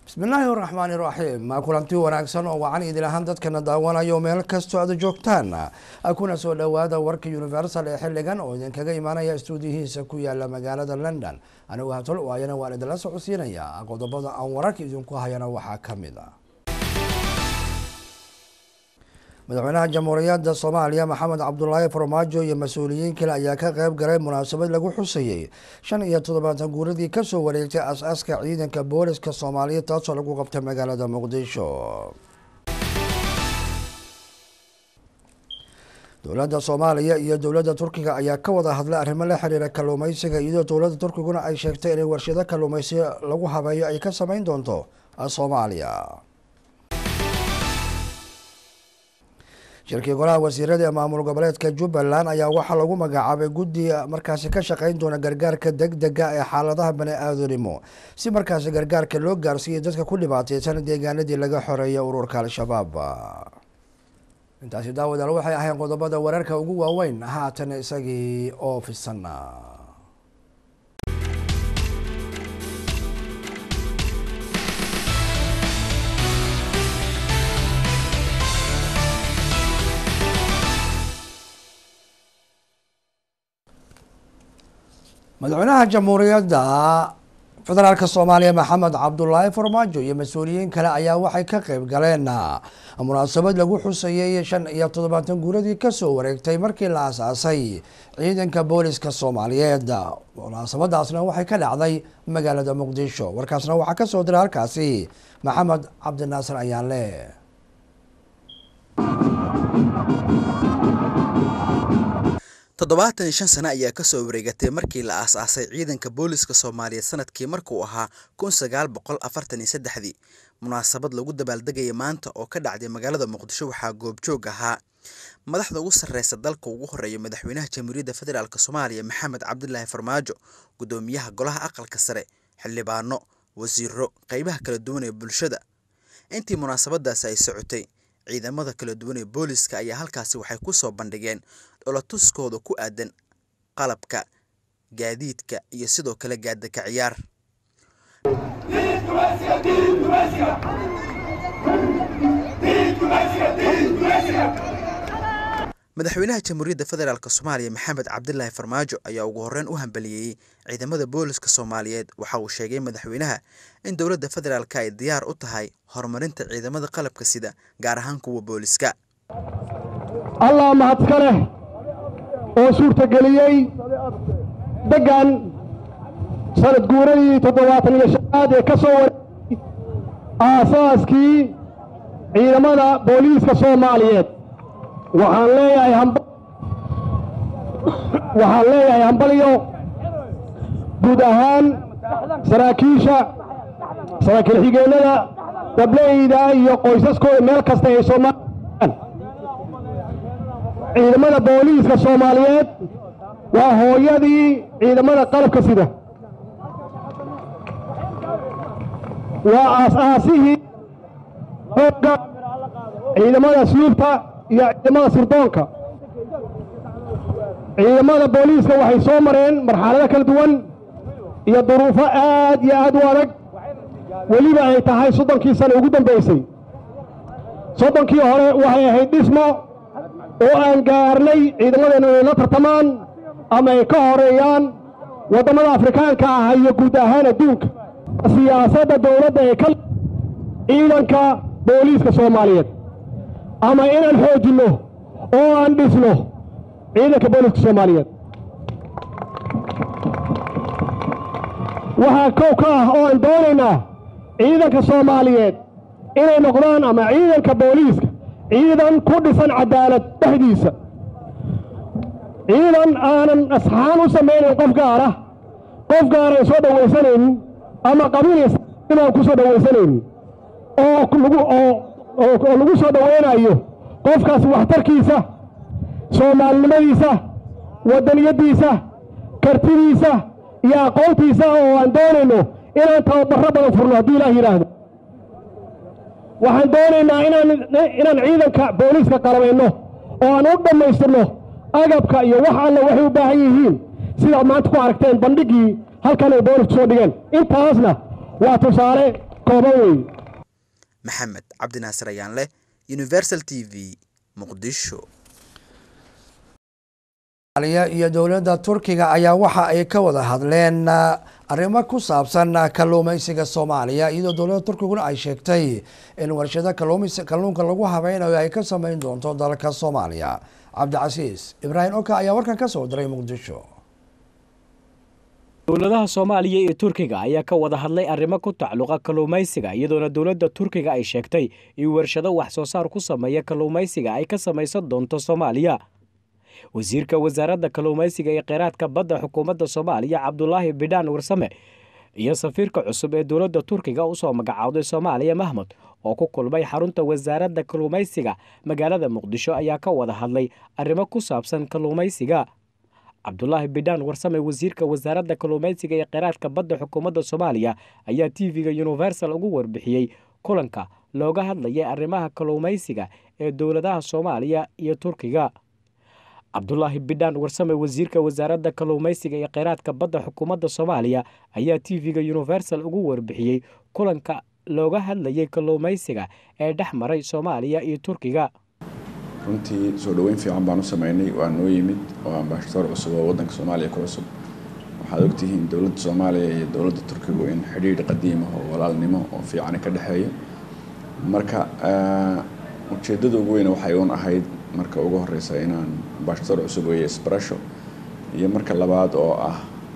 bismillaahi raxmaani raxiim kulanti wanaagsan oo wacan idil ahaan dadkana daawanayo meel kastoo aad joogtaan kuna soo dhowaada warka universal ee xiligan oo idinkaga imaanaya stuudiyihiisa ku yaala magaalada london anigu hatol waayana waan idinla socodsiinaya qodobada aan wararka idinku hayana waxaa kamid a madaxweynaha jamhuuriyadda soomaaliya maxamed cabdulaahi farmaajo iyo mas-uuliyiin kale ayaa ka qeyb galay munaasabad lagu xusayey shan iyo toddobaatan guuradii kasoo wareegtay as-aaska ciidanka booliska soomaaliya taasoo lagu qabtay magaalada muqdisho dowladda soomaaliya iyo dowladda turkiga ayaa ka wada hadlay arrimo la xiriira kalluumeysiga iyadoo dowladda turkiguna ay sheegtay inay warshado kalluumeysi lagu habeeyo ay ka sameyn doonto soomaaliya shirkii golaha wasiirada ee maamul goboleedka jubbaland ayaa waxaa lagu magacaabay guddi markaasi ka shaqeyn doona gargaarka deg dega ee xaaladaha bani-aadanimo si markaasi gargaarka loo gaarsiiyo dadka ku dhibaateysan deegaanadii laga xoreeyay ururka al-shabaab intaasi daawadaal waxay ahayn qodobada wararka ugu waaweyn haatan isagii oo fisan madaxweynaha jamhuuriyadda federaalk soomaaliya maxamed cabdulaahi farmaajo iyo mas-uuliyiin kale ayaa waxay ka qeyb galeen munaasabad lagu xusayey shan iyo toddobaatan guuradii kasoo wareegtay markii la asaasay ciidanka booliska soomaaliyeed munaasabadaasna waxay ka dhacday magaalada muqdisho warkaasna waxaa kasoo diray halkaasi maxamed cabdinaasir ayaanle toddobaatan iyo shan sano ayaa kasoo wareegatay markii la aas-aasay ciidanka booliska soomaaliyeed sanadkii markuu ahaa kun sagaal boqol afartan iyo saddexdii munaasabad lagu dabaaldegaya maanta oo ka dhacday magaalada muqdisho waxaa goobjoog ahaa madaxda ugu sarreysa dalka ugu horeeya madaxweynaha jamhuuriyadda federaalk soomaaliya maxamed cabdilaahi farmaajo guddoomiyaha golaha aqalka sare xildhibaano wasiiro qeybaha kala duwan ee bulshada intii munaasabadaasi ay socotay ciidamada kala duwan ee booliska ayaa halkaasi waxay ku soo bandhigeen dholatuskooda ku aadan qalabka gaadiidka iyo sidoo kale gaadaka ciyaar madaxweynaha jamhuuriyadda federaalk soomaaliya maxamed cabdilaahi farmaajo ayaa ugu horreyn u hambaliyeeyey ciidamada booliska soomaaliyeed waxa uu sheegay madaxweynaha in dowladda federaalk ay diyaar u tahay horumarinta ciidamada qalabka sida gaar ahaan kuwa booliska allah mahadka leh oo suurtageliyey deggan sanad guuradii toddobaatan iyo shanaad ee ka soo wareegay aasaaskii ciidamada booliiska soomaaliyeed waxaan leeyahay waxaan leeyahay hambalyo guud ahaan saraakiisha saraakiil xigeenada dableyda iyo qoysaskooda meel kasta ay soomaaliya ciidamada booliiska soomaaliyeed waa hooyadii ciidamada qalabka sida waa aas-aasihii hoogga ciidamada sluubta iyo ciidamada sirdoonka ciidamada booliiska waxay soo mareen marxalado kala duwan iyo duruufo aad iyo aad u adag weliba ay tahay soddonkii sano ugu dambaysay soddonkii hore waxay ahayd dhismo oo aan gaarnay ciidamadeennu inay la tartamaan ama ay ka horeeyaan waddamada afrikaanka ah iyo guud ahaan adduunka siyaasadda dowladda ee ka ciidanka booliiska soomaaliyeed ama inaan xoojinno oo aan dhisno ciidanka booliiska soomaaliyeed waxaa kow ka ah oo aan doonaynaa ciidanka soomaaliyeed inay noqdaan ama ciidanka booliiska ciidan ku dhisan cadaalad dhexdiisa ciidan aanan asxaan u samaynayn qof gaar ah qof gaaran soo dhowaysanaynin ama qabiil inaan ku soo dhowaysanaynin oo oo lagu soo dhowaynayo qofkaas waxtarkiisa soomaalinimadiisa waddaniyaddiisa kartidiisa iyo aqoontiisa oo aan doonayno inaan tababarro badan furno haddii ilaah yidhaahdo waxaan doonaynaa inaan ciidanka booliiska qalabayno oo aan u dhammaystirno agabka iyo wax alle waxay u baahan yihiin sidaad maanta ku aragteen bandhiggii halkan ay boolisku soo dhigeen intaasna waa tusaale kooban weeye maxamed cabdinaasir ayaanleh universal t v muqdisho iyo dowladda turkiga ayaa waxa ay ka wada hadleen arrimo ku saabsan kalluumeysiga soomaaliya iyadoo dowladda turkiguna ay sheegtay in warshado kalluunka lagu habeynayo ay ka sameyn doonto dalka soomaaliya cabdicasiis ibraahim oka ayaa warkan ka soo diray muqdisho dowladaha soomaaliya iyo turkiga ayaa ka wada hadlay arrimo ku tacluqa kalluumaysiga iyadoona dowladda turkiga ay sheegtay in warshado wax soo saar ku sameeya kalluumaysiga ay ka samaysan doonto soomaaliya wasiirka wasaaradda kalluumaysiga iyo kheyraadka badda xukuumadda soomaaliya cabdulaahi bidhaan warsame iyo safiirka cusub ee dowladda turkiga usoo magacaawday soomaaliya mahmud oo ku kulmay xarunta wasaaradda kalluumaysiga magaalada muqdisho ayaa ka wada hadlay arrimo ku saabsan kalluumaysiga cabdulaahi bidhaan warsame wasiirka wasaaradda kalluumaysiga iyo kheyraadka badda xukuumadda soomaaliya ayaa t v-ga universal ugu warbixiyey kulanka looga hadlayay arrimaha kalluumaysiga ee dowladaha soomaaliya iyo turkiga cabdulaahi bidhaan warsame wasiirka wasaaradda kalluumaysiga iyo kheyraadka badda xukuumadda soomaaliya ayaa t v-ga universal ugu warbixiyey kulanka looga hadlayay kalluumaysiga ee dhex maray soomaaliya iyo turkiga runtii soo dhoweyn fiican baan u sameynay waa noo yimid oo ambaashadoor cusub oo waddanka soomaaliya ku cusub waxaad ogtihiin dowladda soomaaliya iyo dowladda turkigu in xidhiidh qadiim ah oo walaalnimo oo fiicani ka dhexeeya marka ujeeddada ugu weyne waxay uun ahayd marka ugu horeysa inaan ambaashadoor cusub weeye isbarasho iyo marka labaad oo ah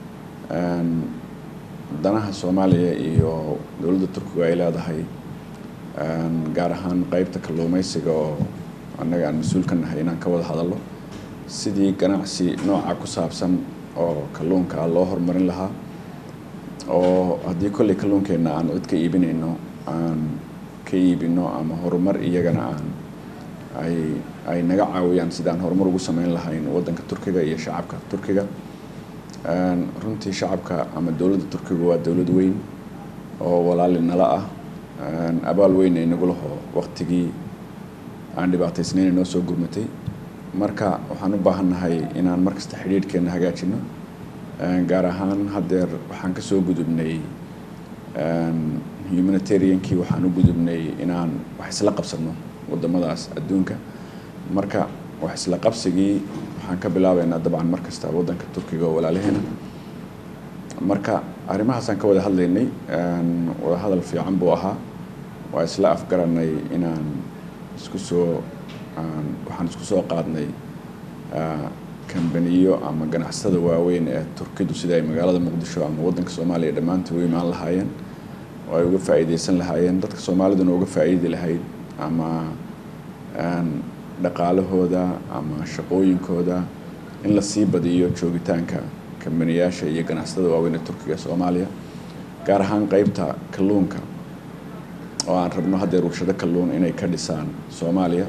danaha soomaaliya iyo dowladda turkigu ay leedahay gaar ahaan qeybta kalluumaysiga oo annaga aan mas-uul ka nahay inaan ka wada hadallo sidii ganacsi nooca ku saabsan oo kalluunka loo horumarin lahaa oo haddii kolley kalluunkeenna aan cid ka iibinayno aan ka iibino ama horumar iyagana aan ay ay naga caawiyaan sidaan horumar ugu sameyn lahayn waddanka turkiga iyo shacabka turkiga runtii shacabka ama dowladda turkiga waa dowlad weyn oo walaali nala ah abaal weyn ay nagu laho waqtigii aan dhibaataysnayn noo soo gurmatay marka waxaan u baahannahay inaan markasta xidhiidhkeenna hagaajino gaar ahaan haddeer waxaan ka soo gudubnay humanitariankii waxaan u gudubnay inaan wax isla qabsano waddamadaas adduunka marka wax isla qabsigii waxaan ka bilaabeynaa dabcan mar kasta waddanka turkiga oo walaalaheena marka arrimahaasaan ka wada hadlaynay wada hadal fiican buu ahaa waa isla afgaranay inaan isku soo waxaan isku soo qaadnay kambaniyo ama ganacsatada waaweyn ee turkidu sida ay magaalada muqdisho ama waddanka soomaaliya dhammaantii u imaan lahaayeen oo ay uga faa'iideysan lahaayeen dadka soomaaliduna uga faa'iidi lahayd ama dhaqaalahooda ama shaqooyinkooda in la sii badiyo joogitaanka kambaniyaasha iyo ganacsatada waaweyn ee turkiga soomaaliya gaar ahaan qeybta kalluunka oo aan rabno haddeer warshado kalluun inay ka dhisaan soomaaliya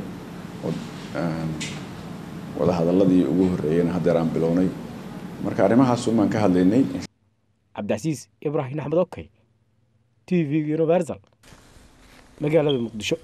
wada hadaladii ugu horreeyeyna haddeer aan bilownay marka arrimahaas umaan ka hadlaynay cabdicasiis ibraahim axmed okey t v universal magaalada muqdisho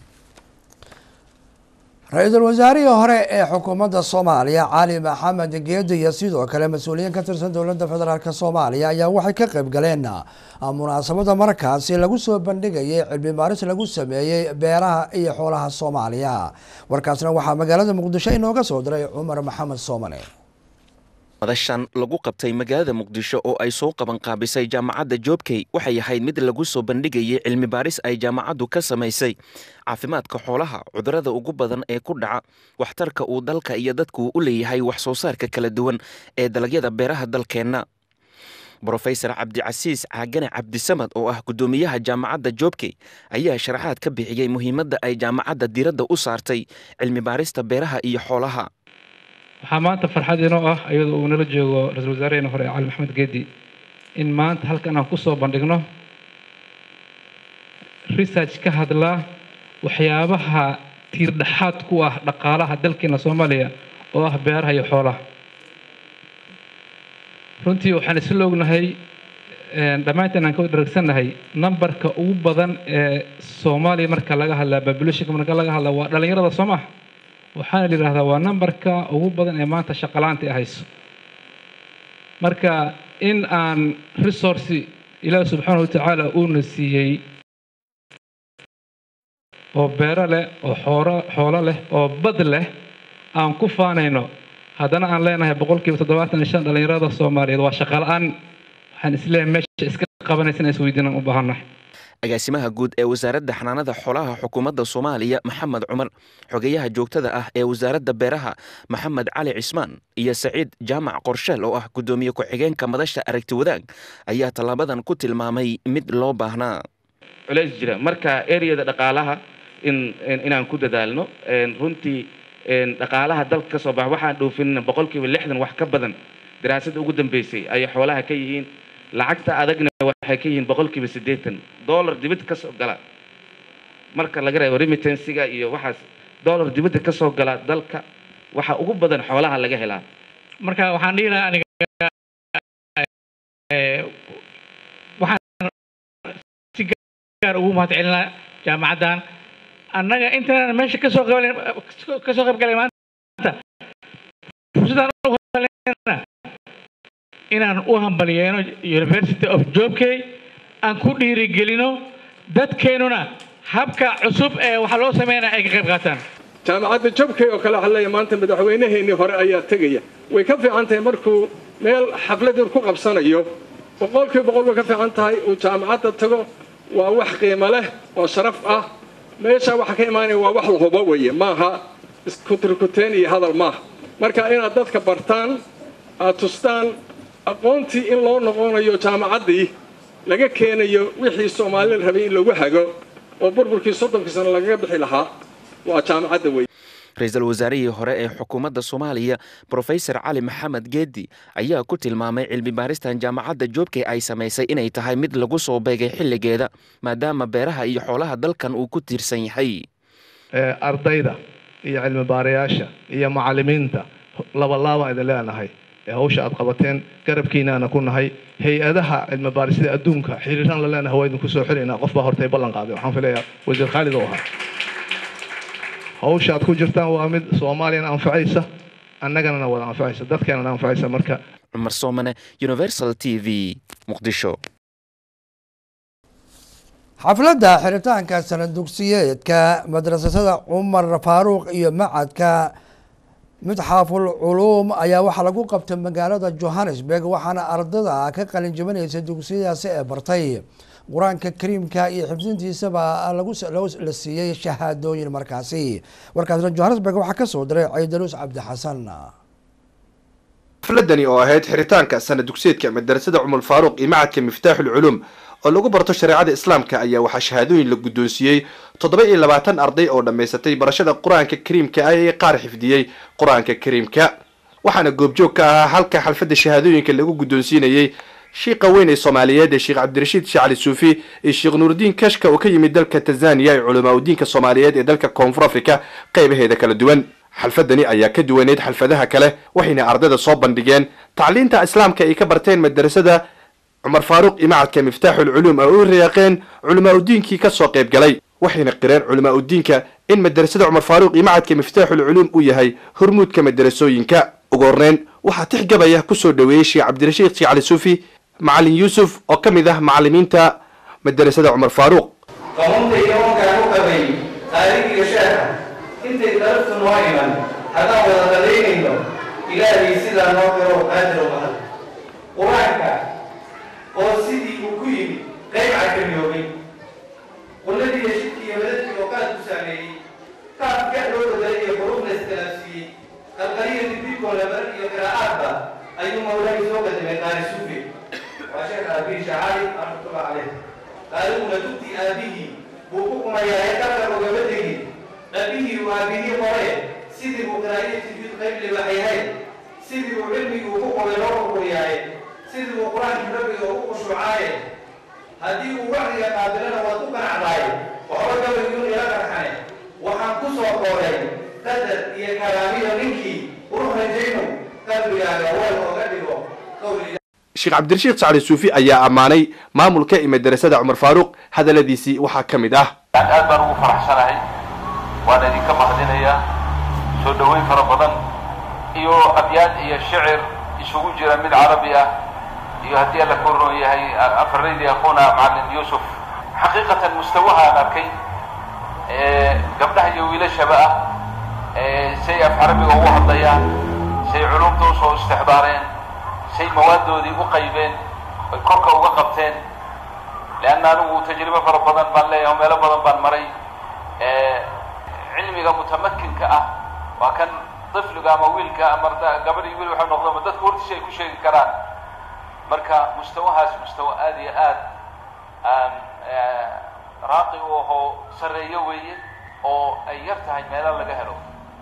ra-iisul wasaarihii hore ee xukuumadda soomaaliya cali maxamed geedi iyo sidoo kale mas-uuliyiin ka tirsan dowladda federaalk soomaaliya ayaa waxay ka qayb galeen munaasabada markaasi lagu soo bandhigayay cilmi baaris lagu sameeyey beeraha iyo xoolaha soomaaliya warkaasna waxaa magaalada muqdisho inooga soo diray cumar maxamed soomane madashan lagu qabtay magaalada muqdisho oo ay soo qaban qaabisay jaamacadda joobkey waxay ahayd mid lagu soo bandhigayay cilmi baaris ay jaamacaddu ka samaysay caafimaadka xoolaha cudurrada ugu badan ee ku dhaca waxtarka uu dalka iyo dadku u leeyahay wax soo saarka kala duwan ee dalagyada beeraha dalkeenna brofesor cabdicasiis caagane cabdisamad oo ah guddoomiyaha jaamacadda joobkey ayaa sharaxaad ka bixiyey muhiimadda ay jaamacadda diiradda u saartay cilmi baarista beeraha iyo xoolaha waxaa maanta farxad inoo ah iyadoo uu nala joogo ra-isul wasaarehena hore cali maxamed geedi in maanta halkan aan kusoo bandhigno research ka hadla waxyaabaha tiirdhexaad ku ah dhaqaalaha dalkeena soomaaliya oo ah beeraha iyo xoolaha runtii waxaan isla ognahay dhammaanteen aan ka dharagsannahay nambarka ugu badan ee soomaaliya marka laga hadlaa populationka marka laga hadlaa waa dhallinyarada soo maha waxaana la yidhahdaa waa nambarka ugu badan ee maanta shaqalaanta ay hayso marka in aan resource ilaahi subxaana wa tacaala uuna siiyey oo beero leh oo xooro xoolo leh oo bad leh aan ku faanayno haddana aan leenahay boqolkiiba toddobaatan iyo shan dhallinyarada soomaaliyeed waa shaqa la-aan waxaan isleeyahay meesha iska qabanaysa inaan isweydiinaan u baahannahay agaasimaha guud ee wasaaradda xanaanada xoolaha xukuumadda soomaaliya maxamed cumar xogeyaha joogtada ah ee wasaaradda beeraha maxamed cali cismaan iyo saciid jaamac qorsheel oo ah guddoomiye ku-xigeenka madasha aragti wadaag ayaa tallaabadan ku tilmaamay mid loo baahnaa culays jira marka ereyada dhaqaalaha in inaan ku dadaalno runtii dhaqaalaha dalka ka soo baxa waxaan dhoofinna boqolkiiba lixdan wax ka badan daraasadda ugu dambeysay ayay xoolaha ka yihiin lacagta adagna waxay ka yihiin boqolkiiba siddeetan dollar dibadda ka soo gala marka laga reebo remittansiga iyo waxaas dollar dibadda ka soo gala dalka waxa ugu badan xoolaha laga helaa marka waxaan dhihi lahaa aniga waxaan si gaar ugu mahad celinaa jaamacaddan annaga intaan meesha kasoo qaban kasoo qayb galay maanta fursadaan u helena inaan u hambaliyeeno university of jobkey aan ku dhiirigelino dadkeenuna habka cusub ee waxaa loo sameynaya ay ka qayb qaataan jaamacadda jobkey oo kale waxaa leeyahay maanta madaxweynaheennii hore ayaa tegaya way ka fiican tahay markuu meel xafladii ku qabsanayo boqolkiiba boqol way ka fiican tahay uu jaamacadda tago waa wax qiimo leh oo sharaf ah meesha waxa ka imaanaya waa wax la hubo weeye maaha iskutirkuteen iyo hadal maaha marka inaad dadka bartaan aad tustaan aqoontii in loo noqonayo jaamacaddii laga keenayo wixii soomaali la rabay in lagu hago oo burburkii soddonkii sano lagaga bixi lahaa waa jaamacadda wey ra-iisul wasaarihii hore ee xukuumadda soomaaliya brofesor cali maxamed geedi ayaa ku tilmaamay cilmi baaristan jaamacadda joobkey ay samaysay inay tahay mid lagu soo beegay xilligeeda maadaama beeraha iyo xoolaha dalkan uu ku tiirsan yahay ardayda iyo cilmi baarayaasha iyo macallimiinta labalaabaan idin leenahay ee hawsha aad qabateen garabkiinaana ku nahay hay-adaha cilmi baarisada adduunka xiriiraan la leenahay waa idinku soo xiraynaa qof baa hortay ballan qaaday waxaan filayaa wasiir khaalid oo ahaa hawsha aad ku jirtaan waa mid soomaaliyana anfacaysa annagana wada anfacaysa dadkeenana anfacaysa marka cumar soomane universal t v muqdisho xafladda xiritaanka sanad dugsiyeedka madrasasada cumar faaruuq iyo macadka midxaaful culuum ayaa waxaa lagu qabtay magaalada johannesburg waxaana ardada ka qalin jabinaysa dugsiyadaasi ee bartay qur-aanka kariimka iyo xifdintiisaba la siiyey shahaadooyin markaasi warkaasna johannesburg waxaa kasoo diray caydaluus cabdixasan xafladani oo ahayd xiritaanka sanad dugsiyeedka madarasada cumar faaruuq iyo macadka miftaaxul culuum oo lagu barto shareecada islaamka ayaa waxaa shahaadooyin la guddoonsiiyey toddoba iyo labaatan arday oo dhammaysatay barashada qur-aanka kariimka ah ee qaar xifdiyey qur-aanka kariimka waxaana goobjoog ka ahaa halka xalfadda shahaadooyinka lagu guddoonsiinayey shiiqa weyn ee soomaaliyeed ee sheekh cabdirashiid shacali suufi iyo sheekh nuurudiin kashka oo ka yimid dalka tanzaniya ee culamaa udiinka soomaaliyeed ee dalka koonfur africa qaybaheeda kala duwan xalfadani ayaa ka duwaneyd xalfadaha kale waxayna ardayda soo bandhigeen tacliinta islaamka ay ka barteen madarasada cumar faaruuq iyo macadka miftaaxul culuum oo u riyaaqeen culamaa udiinkii kasoo qayb galay waxayna qireen culamaa udiinka in madarasada cumar faaruuq iyo macadka miftaaxul culuum uu yahay hormuudka madarasooyinka ugu horreyn waxaa tixgabaya kusoo dhaweeyey sheekh cabdirashiid sheekh cali suufi macalin yuusuf oo ka mid ah macalimiinta madarasada cumar faaruuq qamuntayda wankaan u qabay qaaligiga sheekha intay daraftu noo iman haddaan wada qadaynayno ilaahay sidaa noo garo qaadiro mahad qur-aanka oo sidii uu ku yimid qayb cakamiyoobay qulladii iyo shidkii iyo madadkii oo qaad ku saameeyey qaab gac loo bedelay iyo xuruufna iskalaafsiiyey qalqaliya dibdibkoo labaran iyo qiraa'aadba ayuu mawlahay soo qadimay qaari suufi waa sheekh aabihi shacaali raxmatullah caleyh qaaliguna dugtii aabihii buu ku kumayaa ee qalka ogama tegin dhabbihii uu aabihii qore sidii buu qiraa'iyii sujuud qayb libaaxyahay sidii uu cilmigii uu ku qobay loo qurquriyaaye sidii uu qur-aankii rabbiga ugu khushuucaaye haddii uu wacdiga qaabilana waad ku ganacdaaye waxba gabayguun ila qarxane waxaan ku soo kooray qadar iyo karaamiyo ninkii uru rajaynu qalbigaaga weel ooga dhigo qowliga sheekh cabdirashiid sacali suufi ayaa ammaanay maamulka iyo madarasada cumar faaruuq hadalladiisii waxaa ka mid ah aad baan ugu faraxsanahay waan idinka mahadinayaa soo dhoweyn fara badan iyo abyaad iyo shicir isugu jira mid carabi ah iyo haddii alla ka roon yahay afaraydii akhuuna macalin yuusuf xaqiiqatan mustawaha aan arkay gabdhaha iyo wiilashaba ah say af carabiga ugu hadlayaan say culumta usoo istixdaareen say mawaadoodii u qaybeen ay korka uga qabteen leanna anigu tajribo fara badan baan leeyahay meelo badan baan maray cilmiga mutamakinka ah waa kan طفliga ama wiilka ama gabadh iyo wiil waxay noqdaba dadka hortiisa ay ku sheegi karaan marka mustawahaas mustawa aad iyo aad aan raaqi u ahoo sarreeyo weeye oo ay yar tahay meelo laga helo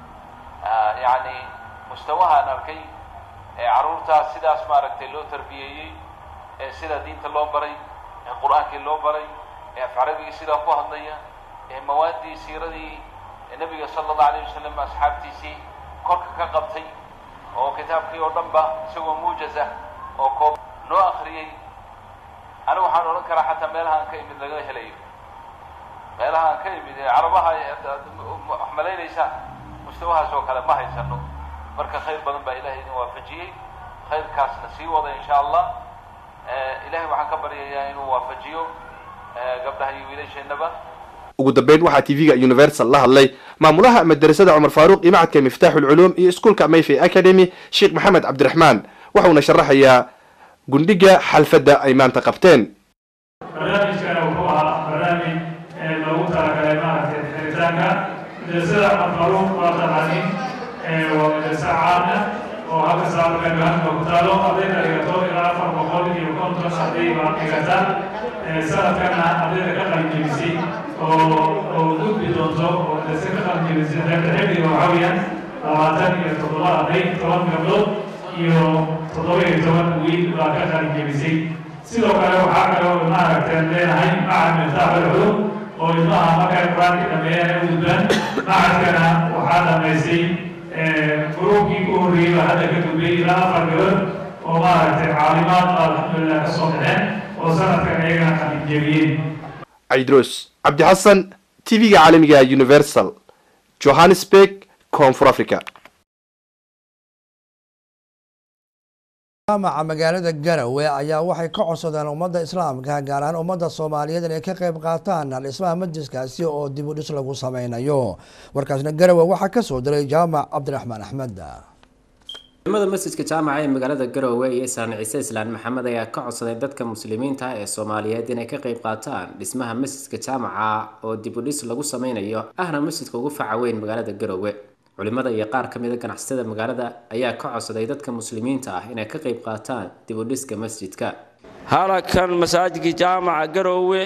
yacni mustawahaan arkay carruurtaas sidaas maaragtay loo tarbiyeeyey ee sida diinta loo baray ee qur-aankii loo baray ee af carabigii sidaa ku hadlaya ee mawaaddii siiradii nebiga sala allahu alayh wasalam asxaabtiisii korka ka qabtay oo kitaabkii oo dhan ba isagoo muujasa oo koob noo akriyey anigu waxaan odhan karaa xataa meelahaan ka imid laga helayo meelahaan ka imid ee carabaha wax malaynaysaa mustawahaas oo kale ma haysano marka khayr badan baa ilahay idin waafajiyey khayrkaasna sii wada insha allah ilahay waxaan ka baryayaa inuu waafajiyo gabdhaha iyo wiilasheennaba ugu dambeyn waxaa tv-ga universal la hadlay maamulaha madarasada cumar faaruuq iyo macadka miftaaxu lculuum iyo iskuolka mayfay academy sheekh maxamed cabdiraxmaan waxauna sharaxayaa gundhiga xalfadda ay maanta qabteen barnaamijkana wuxuu ahaa barnaamij loogu talagalay maaragtay xiritaanka madrasada cumar faaruuq waa taqaanin waa madrasa caana oo halka saamarka halka ku taalo ardayda dhigato ilaa afar boqol iyo konton arday baa dhigata sanadkana ardayda ka qalinjebisay oo oo gudbi doonto oo madrasa ka qalinjebisay qaybta xifdiga waxaa weeyaan labaatan iyo toddoba arday toban gabdhood iyo toddoba iyo toban wiil baa ka qalinjebisay sidoo kale waxaa kale oo maaragtay leenahay macad miftaax alculum oo ilmaha markay qur-aanka dhameeyaan ay u gudbaan macadkana waxaa dhamaysay gruubkii ku horreeyey baa hadda ka gudbay ilaa afar gabadh oo maaragtay caalimaad baa alxamdulilah ka soo baxeen oo sanadkan iyagana qalinjebiyeen caydros cabdi xasan tv-ga caalamiga universal johannesburg koonfur africa jaamaca magaalada garowe ayaa waxay ka codsadeen ummadda islaamka gaar ahaan ummadda soomaaliyeed inay ka qayb qaataan dhismaha majliskaasi oo dib u dhis lagu sameynayo warkaasna garowe waxaa kasoo diray jaamac cabdiraxmaan axmed culimada masjidka jaamaca ee magaalada garowe iyo islaan ciise islaan maxamed ayaa ka codsaday dadka muslimiinta ee soomaaliyeed inay ka qayb qaataan dhismaha masjidka jaamaca oo dib u dhis lagu sameynayo ahna masjidka ugu faca weyn magaalada garowe culimada iyo qaar ka mida ganacsatada magaalada ayaa ka codsaday dadka muslimiinta ah inay ka qayb qaataan dib u dhiska masjidka halakan masaajidkii jaamaca garowe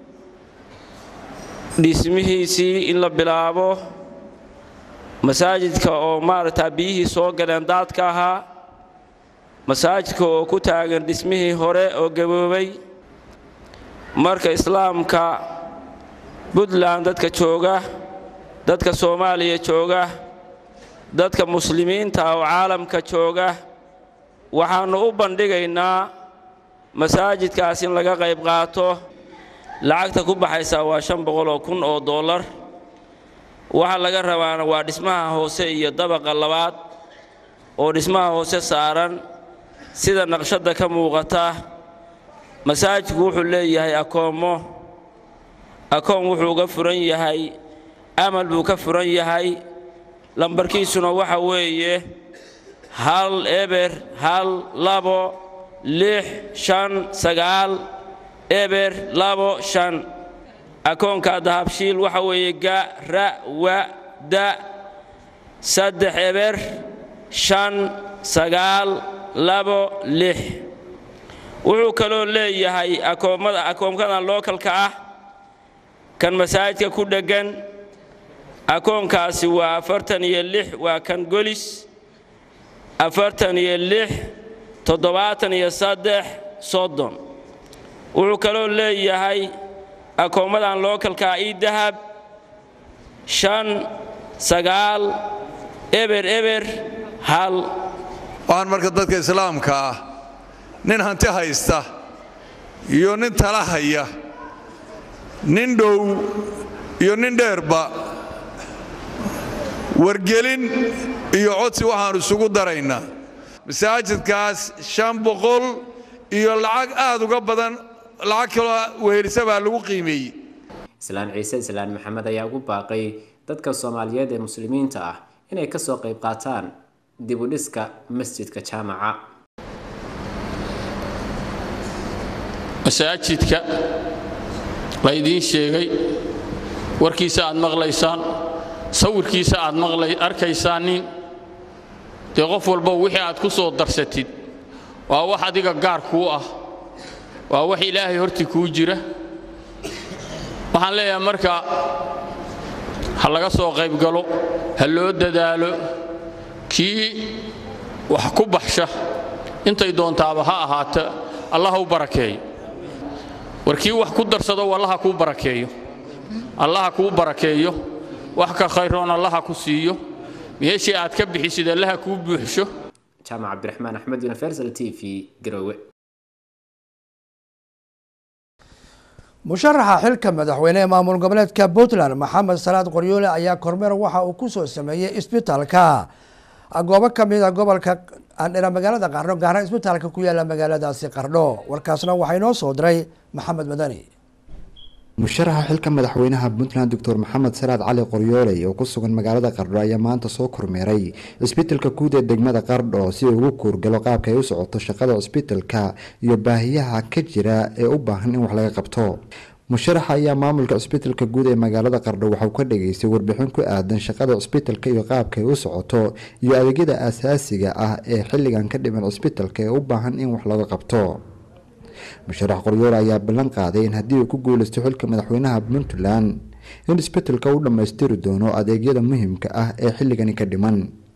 dhismihiisii in la bilaabo masaajidka oo maaragtaa biyihii soo galeen daadka ahaa masaajidka oo ku taagan dhismihii hore oo gaboobay marka islaamka puntland dadka jooga dadka soomaaliya jooga dadka muslimiinta oo caalamka jooga waxaannu u bandhigaynaa masaajidkaas in laga qayb qaato lacagta ku baxaysaa waa shan boqoloo kun oo dollar waxa laga rabaana waa dhismaha hoose iyo dabaqa labaad oo dhismaha hoose saaran sida naqshadda ka muuqata masaajidku wuxuu leeyahay akoommo akoon wuxuu uga furan yahay amal buu ka furan yahay lambarkiisuna waxa weeye hal eber hal labo lix shan sagaal eber labo shan akoonka dahabshiil waxa weeye ga ra wa da saddex eber shan sagaal labo lix wuxuu kaloo leeyahay akoommada akoomkadan lookalka ah kan masaajidka ku dheggan akoonkaasi waa afartan iyo lix waa kan golis afartan iyo lix toddobaatan iyo saddex soddon wuxuu kaloo leeyahay akoommadan lookalkaa ii dahab shan sagaal eber eber hal waxaan marka dadka islaamka ah nin hanti haysta iyo nin tala haya nin dhow iyo nin dheerba wargelin iyo codsi waxaannu isugu daraynaa masaajidkaas shan boqol iyo lacag aad uga badan lacag kaloo wehelisa baa lagu qiimeeyey islaan ciise islaan maxamed ayaa ugu baaqay dadka soomaaliyeed ee muslimiinta ah inay kasoo qayb qaataan dib u dhiska masjidka jaamaca masaajidka la idiin sheegay warkiisa aad maqlaysaan sawirkiisa aad maqlay arkaysaanin dee qof walba wixii aad ku soo darsatid waa wax adiga gaar kuu ah waa wax ilaahay hortii kuu jira waxaan leeyahay marka ha laga soo qayb galo ha loo dadaalo kii wax ku baxsha intay doontaaba ha ahaata allah u barakeeyo war kii wax ku darsado allaha kuu barakeeyo allaha kuu barakeeyo wax ka khayroon allaha ku siiyo meeshii aad ka bixisid allaha kuu buuxsho jaamac cabdiraxmaan axmed universal t v garowe musharaxa xilka madaxweyne ee maamul goboleedka puntland maxamed salaad qoryoole ayaa kormeer waxa uu kusoo sameeyey isbitaalka goobo kamid a gobolka andhera magaalada qardho gaarna isbitaalka ku yaala magaaladaasi qardho warkaasna waxaa inoo soo diray maxamed madani musharaxa xilka madaxweynaha puntland doctor maxamed salaad cali qoryooley oo ku sugan magaalada qardho ayaa maanta soo kormeeray cisbitalka guud ee degmada qardho si uu ugu kuurgalo qaabka ay u socoto shaqada cisbitalka iyo baahiyaha ka jira ee u baahan in wax laga qabto musharaxa ayaa maamulka cisbitalka guud ee magaalada qardho waxauu ka dhageystay warbixin ku aadan shaqada cisbitalka iyo qaabka ay u socoto iyo adeegyada aasaasiga ah ee xilligan ka dhiman cisbitalka ee u baahan in wax laga qabto musharax qoryoole ayaa ballan qaaday in haddii uu ku guuleysto xilka madaxweynaha puntland in isbetelka u dhammaystiri doono adeegyada muhiimka ah ee xilligani ka dhiman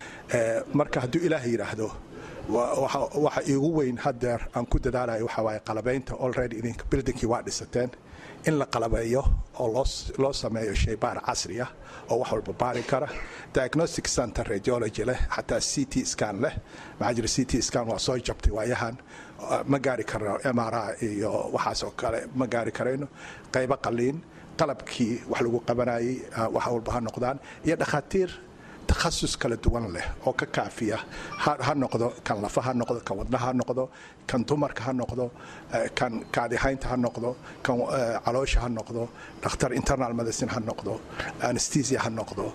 marka hadduu ilaah yidhaahdo waxa iigu weyn hadeer aan ku dadaalayo waxa waaye qalabaynta already idinka buildingkii waa dhisateen in la qalabeeyo oo loo sameeyo shaybaar casri ah oo wax walba baari kara diagnostic center radiology leh xataa c t scan leh maxaa jira c t scan waa soo jabtay waayahan ma gaari karno mra iyo waxaas oo kale ma gaari karayno qaybo qaliin qalabkii wax lagu qabanayay wax walba ha noqdaan iyo dhakhaatiir takhasus kala duwan leh oo ka kaafiya ha noqdo kan lafa ha noqdo kan wadnaha ha noqdo kan dumarka ha noqdo kan kaadihaynta ha noqdo kan caloosha ha noqdo dhakhtar internal medicine ha noqdo anesthesia ha noqdo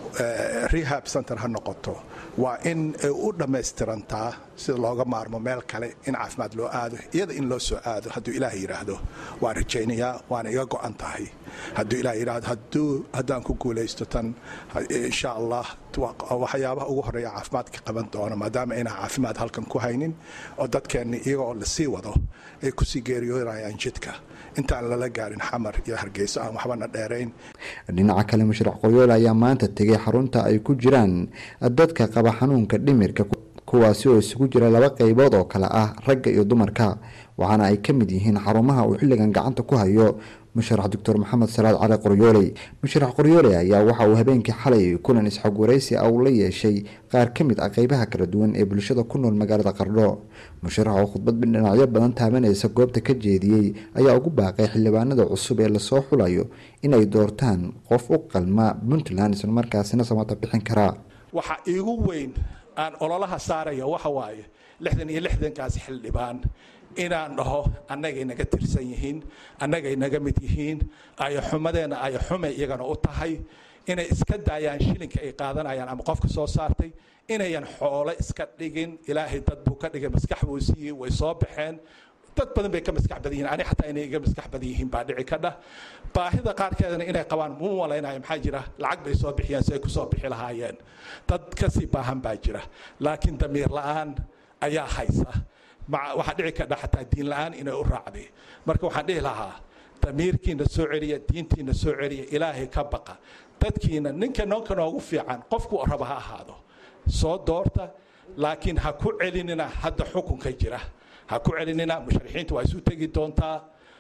rehab center ha noqoto waa in ay u dhammaystirantaa sida looga maarmo meel kale in caafimaad loo aado iyada in loo soo aado hadduu ilaah yidhaahdo waan rajaynayaa waana iga go-an tahay hadduu ilaah yidhaahdo hadduu haddaan ku guulaysto tan insha allah waxyaabaha ugu horeeya caafimaadka qaban doono maadaama inaan caafimaad halkan ku haynin oo dadkeenni iyaga oo lasii wado ay kusii geeriyoonayaan jidka intaan lala gaarin xamar iyo hargeyso aan waxbana dheerayn dhinaca kale musharax qoryoole ayaa maanta tegay xarunta ay ku jiraan dadka qaba xanuunka dhimirka kuwaasi oo isugu jira laba qeybood oo kale ah ragga iyo dumarka waxaana ay ka mid yihiin xarumaha uu xilligan gacanta ku hayo musharax doctor maxamed salaad cali qoryooley musharax qoryooley ayaa waxa uu habeenkii xalay kulan isxog waraysi ah uu la yeeshay qaar ka mid ah qeybaha kala duwan ee bulshada ku nool magaalada qardho musharax oo khudbad dhinacyo badan taabanaysa goobta ka jeediyey ayaa ugu baaqay xildhibaanada cusub ee lasoo xulayo inay doortaan qof u qalma puntland islamarkaasina samata bixin karaa waxa iigu weyn aan ololaha saaraya waxa waaye lixdan iyo lixdankaas xildhibaan inaan dhaho annagay naga tirsan yihiin annagay naga mid yihiin ayaxumadeenna ayaxumay iyagana u tahay inay iska daayaan shilinka ay qaadanayaan ama qofka soo saartay inayan xoolo iska dhigin ilaahay dad buu ka dhigay maskax buu siiyey way soo baxeen dad badan bay ka maskax badan yihiin ani xataa inay iga maskax badan yihiin baa dhici ka dhah baahida qaarkeedana inay qabaan mu malaynayo maxaa jira lacag bay soo bixiyeen si ay kusoo bixi lahaayeen dad kasii baahan baa jira laakiin damiir la-aan ayaa haysa waxaa dhici kadha xataa diin la-aan inay u raacday marka waxaan dhihi lahaa damiirkiina soo celiya diintiina soo celiya ilaahay ka baqa dadkiina ninka noonka noogu fiican qofku raba ha ahaado soo doorta laakiin ha ku celinina hadda xukunka jira ha ku celinina musharixiinta waa isu tegi doontaa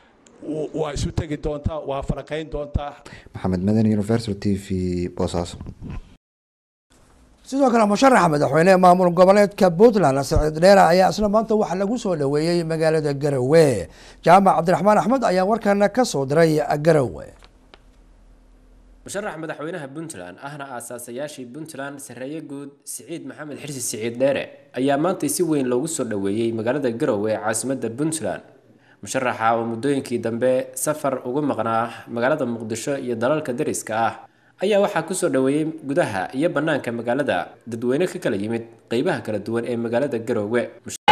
waa isu tegi doontaa waa falaqayn doontaa maxamed madani universal t v boosaaso sidoo kale musharaxa madaxweyne ee maamul goboleedka puntland saciid dheera ayaa isla maanta waxaa lagu soo dhaweeyey magaalada garowe jaamac cabdiraxmaan axmed ayaa warkana ka soo diray garowe musharax madaxweynaha puntland ahna aasaasayaashii puntland sareeye guud siciid maxamed xirsi siciid dheere ayaa maantay si weyn loogu soo dhaweeyey magaalada garowe ee caasimada puntland musharaxa oo muddooyinkii dambe safar ugu maqnaa magaalada muqdisho iyo dalalka dariska ah ayaa waxaa kusoo dhoweeyey gudaha iyo bannaanka magaalada dadweyne ka kala yimid qeybaha kala duwan ee magaalada garoowe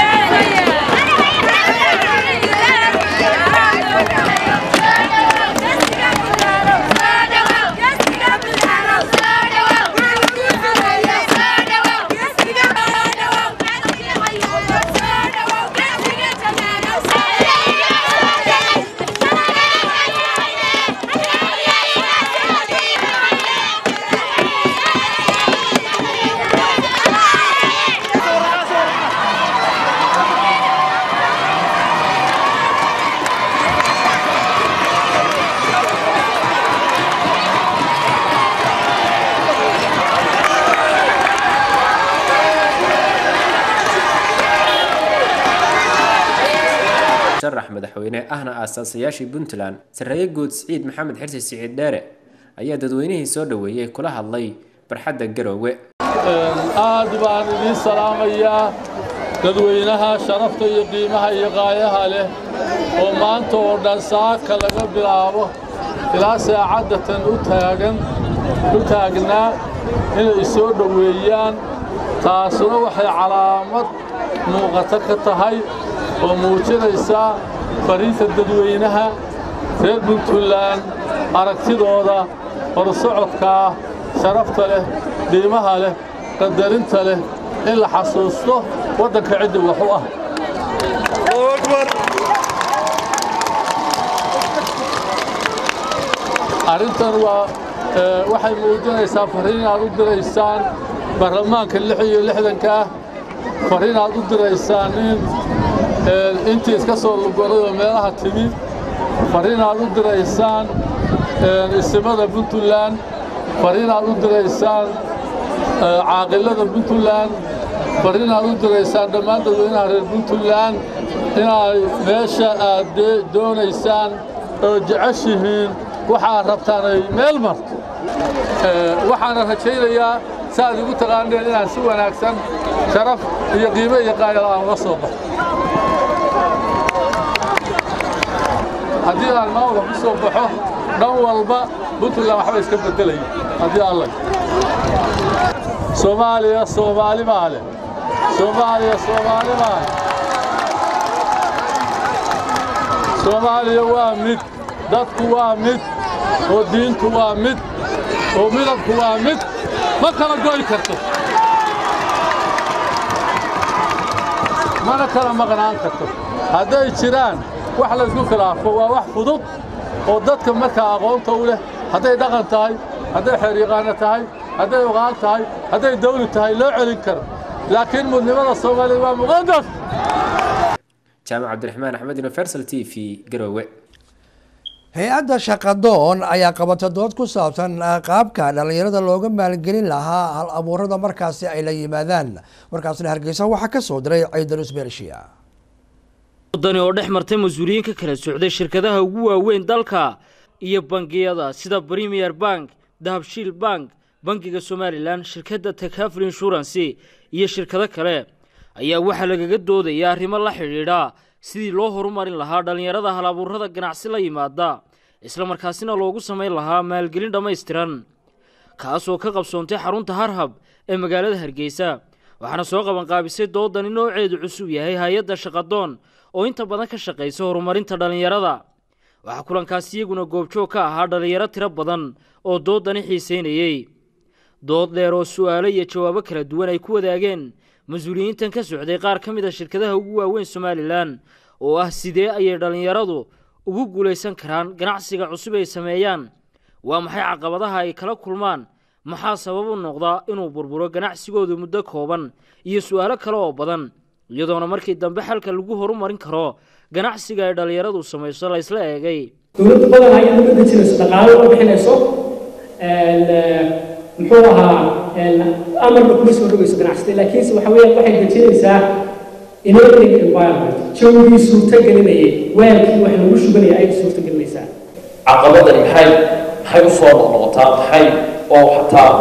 sharax madaxweyne ahna aasaasayaashii puntland sarreeye guud siciid maxamed xirsi siciid dheere ayaa dadweynihii soo dhoweeyey kula hadlay barxadda garoowe aad baan idiin salaamayaa dadweynaha sharafta iyo qiimaha iyo qaayaha leh oo maanta oo dhan saaka laga bilaabo ilaa saacaddatan u taagan u taagnaa inay soo dhoweeyaan taasuna waxay calaamad muuqato ka tahay oo muujinaysa fariinta dadweynaha reer puntland aragtidooda horsocodkaa sharafta leh qiimaha leh qadarinta leh in la xasuusto waddanka ciddi wax u ah arrintan waa waxay muujinaysaa fariin aad u diraysaan baarlamaanka lix iyo lixdanka ah fariin aad u diraysaan in intii iska soo lugoray oo meelaha timi fariin aad u diraysaan isimada puntland fariin aad u diraysaan caaqilada puntland fariin aad u diraysaan dhammaan dadweynaha reer puntland inay meesha aad doonaysaan oo jeceshihiin waxaad rabtaan ay meel marto waxaana rajaynayaa saaad igu taqaaneen inaan si wanaagsan sharaf iyo qiimo iyo qaayal aan uga soo baxo haddii aan maamulka ku soo baxo dhan walba puntland waxba iska beddelaya haddii alla soomaaliya soomaali maa leh soomaaliya soomaali maa leh soomaaliya waa mid dadku waa mid oo diintu waa mid oo midabku waa mid ma kala goy karto mana kala maqnaan karto hadday jiraan wax laysku khilaafo waa wax fudud oo dadka markaa aqoonta u leh hadday dhaqan tahay hadday xeeryaqaano tahay hadday oqaan tahay hadday dawli tahay loo celin karo laakiin mudnimada soomaaliya waa muqadas jaamac cabdiraxmaan axmed universal t v garoowe hay-adda shaqadoon ayaa qabata dood ku saabsan qaabka dhallinyarada looga maalgelin lahaa hal abuurada markaasi ay la yimaadaan markaasna hargeysa waxaa ka soo diray ciidalus bershiya wadani oo dhex martay mas-uuliyiin ka kala socday shirkadaha ugu waaweyn dalka iyo bangiyada sida premier bank dahabshiil bank bangiga somalilan shirkadda takaful inshurancy iyo shirkado kale ayaa waxaa lagaga doodaya arrimo la xidhiidha sidii loo horumarin lahaa dhallinyarada halabuurada ganacsi la yimaada islamarkaasina loogu samayn lahaa maalgelin dhammaystiran kaasoo ka qabsoontay xarunta harhab ee magaalada hargeysa waxaana soo qabanqaabisay doodani nooceedu cusub yahay hay-adda shaqadoon oo inta badan ka shaqaysa horumarinta dhallinyarada waxaa kulankaasi iyaguna goobjoog ka ahaa dhallinyaro tiro badan oo doodani xiiseynayey dood dheer oo su'aalo iyo jawaabo kala duwan ay ku wadaageen mas-uuliyiintan ka socday qaar ka mid a shirkadaha ugu waaweyn somalilan oo ah sidee ayay dhallinyaradu ugu guulaysan karaan ganacsiga cusub ay sameeyaan waa maxay caqabadaha ay kala kulmaan maxaa sabab u noqda inuu burburo ganacsigoodu muddo kooban iyo su'aalo kale oo badan iyadoona markii dambe xalka lagu horumarin karo ganacsiga ay dhallinyaradu samayso la ysla eegay dowladda badan ayay dowladda jirayso dhaqaalo oo bixinayso muxuu ahaa amarna kuma soo dhogayso ganacsata laakiinse waxa weeyaan waxay dejinaysaa enabling environment jawgii suurtagelinayay weelkii wax lagu shubanaya ayay suurtagelinaysaa caqabadani maxay maxay u soo noqnoqotaa maxay oo xataa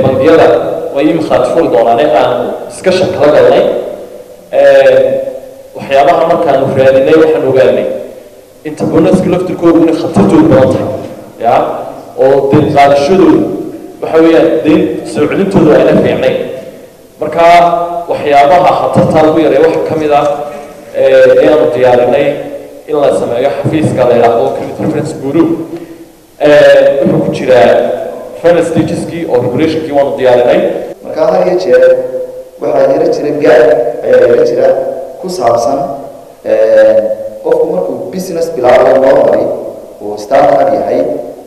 bangiyada way imikaad furi doonaan aan discussion kala galnay waxyaabaha markaanu raadinay waxaan ogaanay inta bonaska laftirkoodu inay khatartoodu badan tahay ya oo deyn qaadashadoodu waxa weeyaan deyn soo celintoodu ayna fiicnayn marka waxyaabaha khatartaa lagu yareeya waxaa ka mid ah inaanu diyaarinay in la sameeyo xafiiska la yidhaahdo credit reference bureau wuxuu ku jiraa finance stageski oo regulationkii waanu diyaarinay marka had iyo jeer waxaa jira jira gaar ayaa jira jira ku saabsan qofku markuu business bilaabayo normally uu startup yahay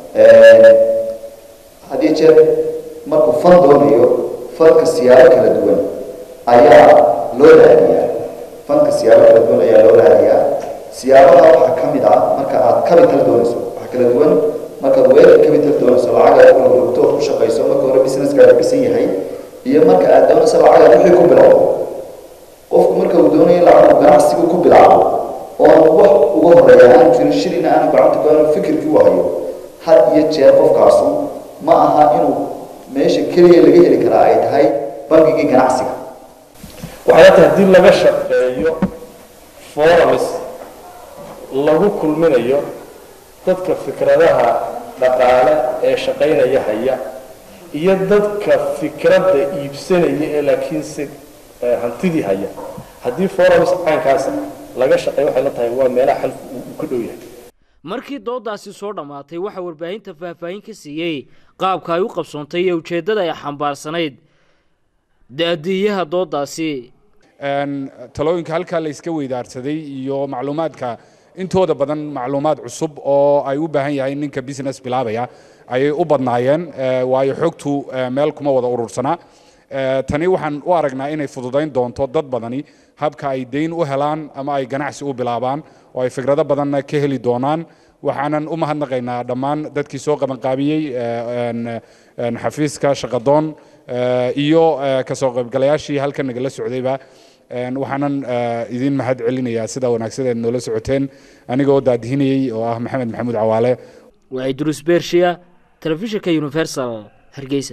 had iyo jeer markuu fan doonayo fanka siyaabo kala duwan ayaa loo raadiyaa fanka siyaabo kala duwan ayaa loo raadiyaa siyaabaha waxaa ka mid ah marka aad capital doonayso waxaa kala duwan markaad weelka capital doonayso lacag aad ku rogto ku shaqayso marka hore businesskaaga dhisan yahay iyo marka aad doonayso lacag aad wixii ku bilowdo qofku marka uu doonayo lacag uu ganacsigu ku bilaabo oon wax uga horeeya aan jirin shilina aan gacanta ku aanu fikirkii u hayo had iyo jeer qofkaasu ma aha inuu meesha keliya laga heli karaa ay tahay bangigii ganacsiga waxay tahay haddii laga shaqeeyo forums lagu kulminayo dadka fikradaha dhaqaale ee shaqaynaya haya iyo dadka fikradda iibsanaya ee laakiinse hantidii haya haddii forums caynkaasa laga shaqeeyo waxay la tahay waa meelaha xalku uu ka dhow yahay markii doodaasi soo dhammaatay waxaa warbaahinta faahfaahin ka siiyey qaabka ay u qabsoontay iyo ujeeddada ay xambaarsanayd da-diiyaha doodaasi talooyinka halkaa la iska weydaarsaday iyo macluumaadka intooda badan macluumaad cusub oo ay u baahan yahay ninka business bilaabaya ayay u badnaayeen waayo xogtu meel kuma wada urursanaa tani waxaan u aragnaa inay fududayn doonto dad badani habka ay deyn u helaan ama ay ganacsi u bilaabaan oo ay fikrado badanna ka heli doonaan waxaanan u mahadnaqaynaa dhammaan dadkii soo qabanqaabiyey xafiiska shaqadoon iyo kasoo qaybgalayaashii halkan nagala socdayba waxaanan idin mahad celinayaa sida wanaagsan eed noola socoteen anigoo daadihinayey oo ah maxamed maxamuud cawaale waa idruus bershiya telefishinka universal hargeysa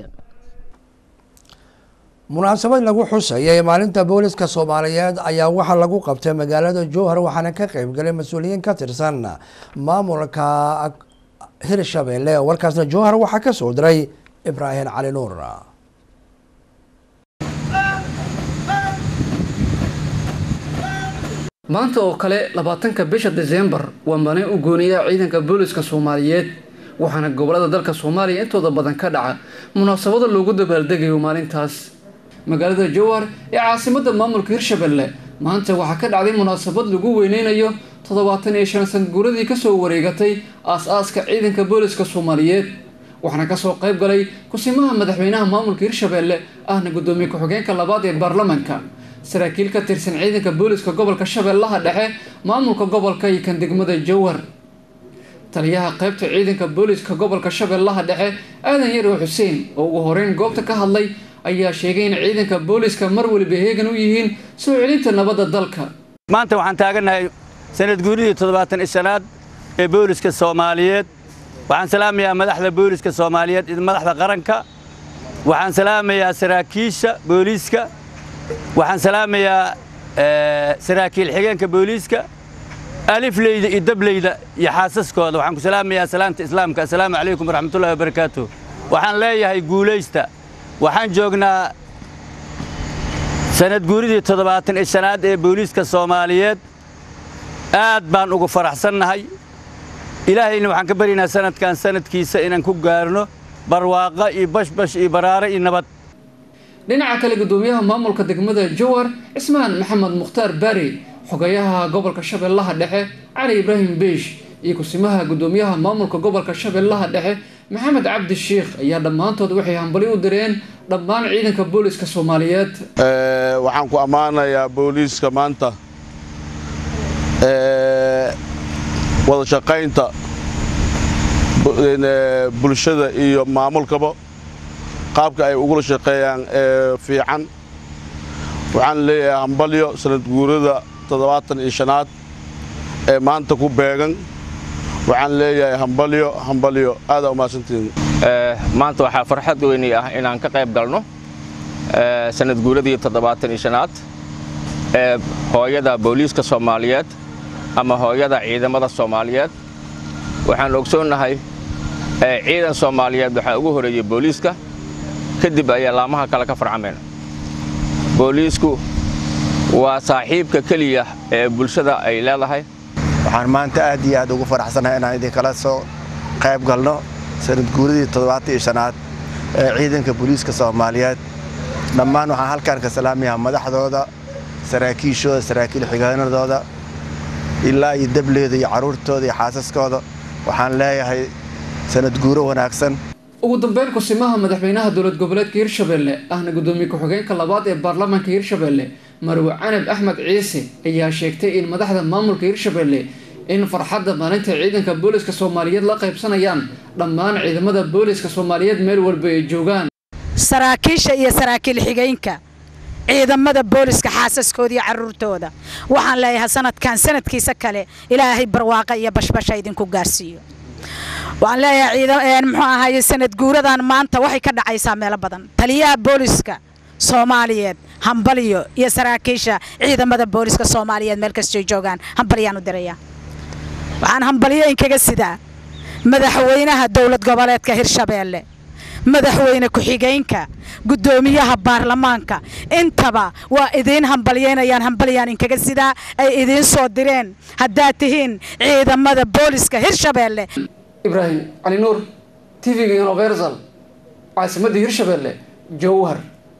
munaasabad lagu xusayay maalinta booliska soomaaliyeed ayaa waxaa lagu qabtay magaalada jowhar waxaana ka qeybgalay mas-uuliyiin ka tirsan maamulka hirshabelle warkaasna jowhar waxaa ka soo diray ibraahim cali nuur maanta oo kale labaatanka bisha diseembar waa maalin u gooniya ciidanka booliska soomaaliyeed waxaana gobolada dalka soomaaliya intooda badan ka dhaca munaasabado loogu dabaaldegayo maalintaas magaalada jowhar ee caasimada maamulka hirshabelle maanta waxaa ka dhacday munaasabad lagu weyneynayo toddobaatan iyo shan sanguuradii kasoo wareegatay aas-aaska ciidanka booliska soomaaliyeed waxaana kasoo qayb galay kusimaha madaxweynaha maamulka hirshabelle ahna gudoomiye ku-xigeenka labaad ee baarlamanka saraakiil ka tirsan ciidanka booliska gobolka shabeellaha dhexe maamulka gobolka iyo kan degmada jowhar taliyaha qaybta ciidanka booliska gobolka shabeellaha dhexe aadan yarow xuseen oo ugu horeyn goobta ka hadlay ayaa sheegay in ciidanka booliska mar waliba heegan u yihiin soo celinta nabadda dalka maanta waxaan taagannahay sanad guuridii toddobaatan ishanaad ee booliska soomaaliyeed waxaan salaamayaa madaxda booliska soomaaliyeed iyo madaxda qaranka waxaan salaamayaa saraakiisha booliiska waxaan salaamayaa saraakiil xigeenka booliiska alifleyda iyo dableyda iyo xaasaskooda waxaan ku salaamayaa salaamta islaamka assalaamu calaykum waraxmatullahi wabarakaatu waxaan leeyahay guulaysta waxaan joognaa sanad guuridii toddobaatan iyo shanaad ee booliiska soomaaliyeed aad baan ugu faraxsannahay ilaahayna waxaan ka baryaynaa sanadkan sanadkiisa inaan ku gaarno barwaaqo iyo bashbash iyo baraare iyo nabad dhinaca kale gudoomiyaha maamulka degmada jowhar cismaan maxamed mukhtaar baari xogayaha gobolka shabeellaha dhexe cali ibraahim beish iyo kusimaha gudoomiyaha maamulka gobolka shabeellaha dhexe maxamed cabdi sheikh ayaa dhammaantood waxay hambali u direen dhammaan ciidanka booliska soomaaliyeed waxaan ku ammaanayaa booliiska maanta wada shaqaynta bulshada iyo maamulkaba qaabka ay ugula shaqeeyaan ee fiican waxaan leeyahay hambalyo sanad guurada toddobaatan iyo shanaad ee maanta ku beegan waxaan leeyahay hambalyo hambalyo aadaa umahadsantihiin maanta waxaa farxad weyni ah inaan ka qayb galno sanad guuradii toddobaatan iyo shanaad ee hooyada booliiska soomaaliyeed ama hooyada ciidamada soomaaliyeed waxaan ogsoonnahay ciidan soomaaliyeed waxaa ugu horeeyey booliiska kadib ayaa laamaha kale ka farcameen booliisku waa saaxiibka keliya ee bulshada ay leedahay waxaan maanta aad iyo aad ugu faraxsanahay inaan idinkala soo qayb galno sanad guuradii toddobaatan iyo shanaad ee ciidanka booliiska soomaaliyeed dhammaan waxaan halkaan ka salaamayaa madaxdooda saraakiishooda saraakiil xigeenadooda ilaa iyo dableeda iyo carruurtooda iyo xaasaskooda waxaan leeyahay sanad guuro wanaagsan ugu dambeyn kusimaha madaxweynaha dowlad goboleedka hirshabelle ahna gudoomiye ku-xigeenka labaad ee baarlamaanka hirshabelle marwe canab axmed ciise ayaa sheegtay in madaxda maamulka hirshabelle in farxadda maalinta ciidanka booliska soomaaliyeed la qaybsanayaan dhammaan ciidamada booliska soomaaliyeed meel walba ay joogaan saraakiisha iyo saraakiil xigeenka ciidamada booliska xaasaskooda iyo caruurtooda waxaan leeyahay sanadkan sanadkiisa kale ilaahay barwaaqa iyo bashbasha idinku gaarsiiyo waxaan leeyahay muxuu ahaye sanad guuradan maanta waxay ka dhacaysaa meelo badan taliyaha booliska soomaaliyeed hambalyo iyo saraakiisha ciidamada booliska soomaaliyeed meel kastay joogaan hambalyaan u diraya waxaan hambalyo inkaga sidaa madaxweynaha dowlad goboleedka hirshabeelle madaxweyne ku-xigeenka guddoomiyaha baarlamaanka intaba waa idiin hambalyeynayaan hambalyaan inkaga sidaa ay idiin soo direen haddaad tihiin ciidamada booliska hirshabeelle ibraahim cali nuur tv-ga universal caasimadda hirshabelle jowhar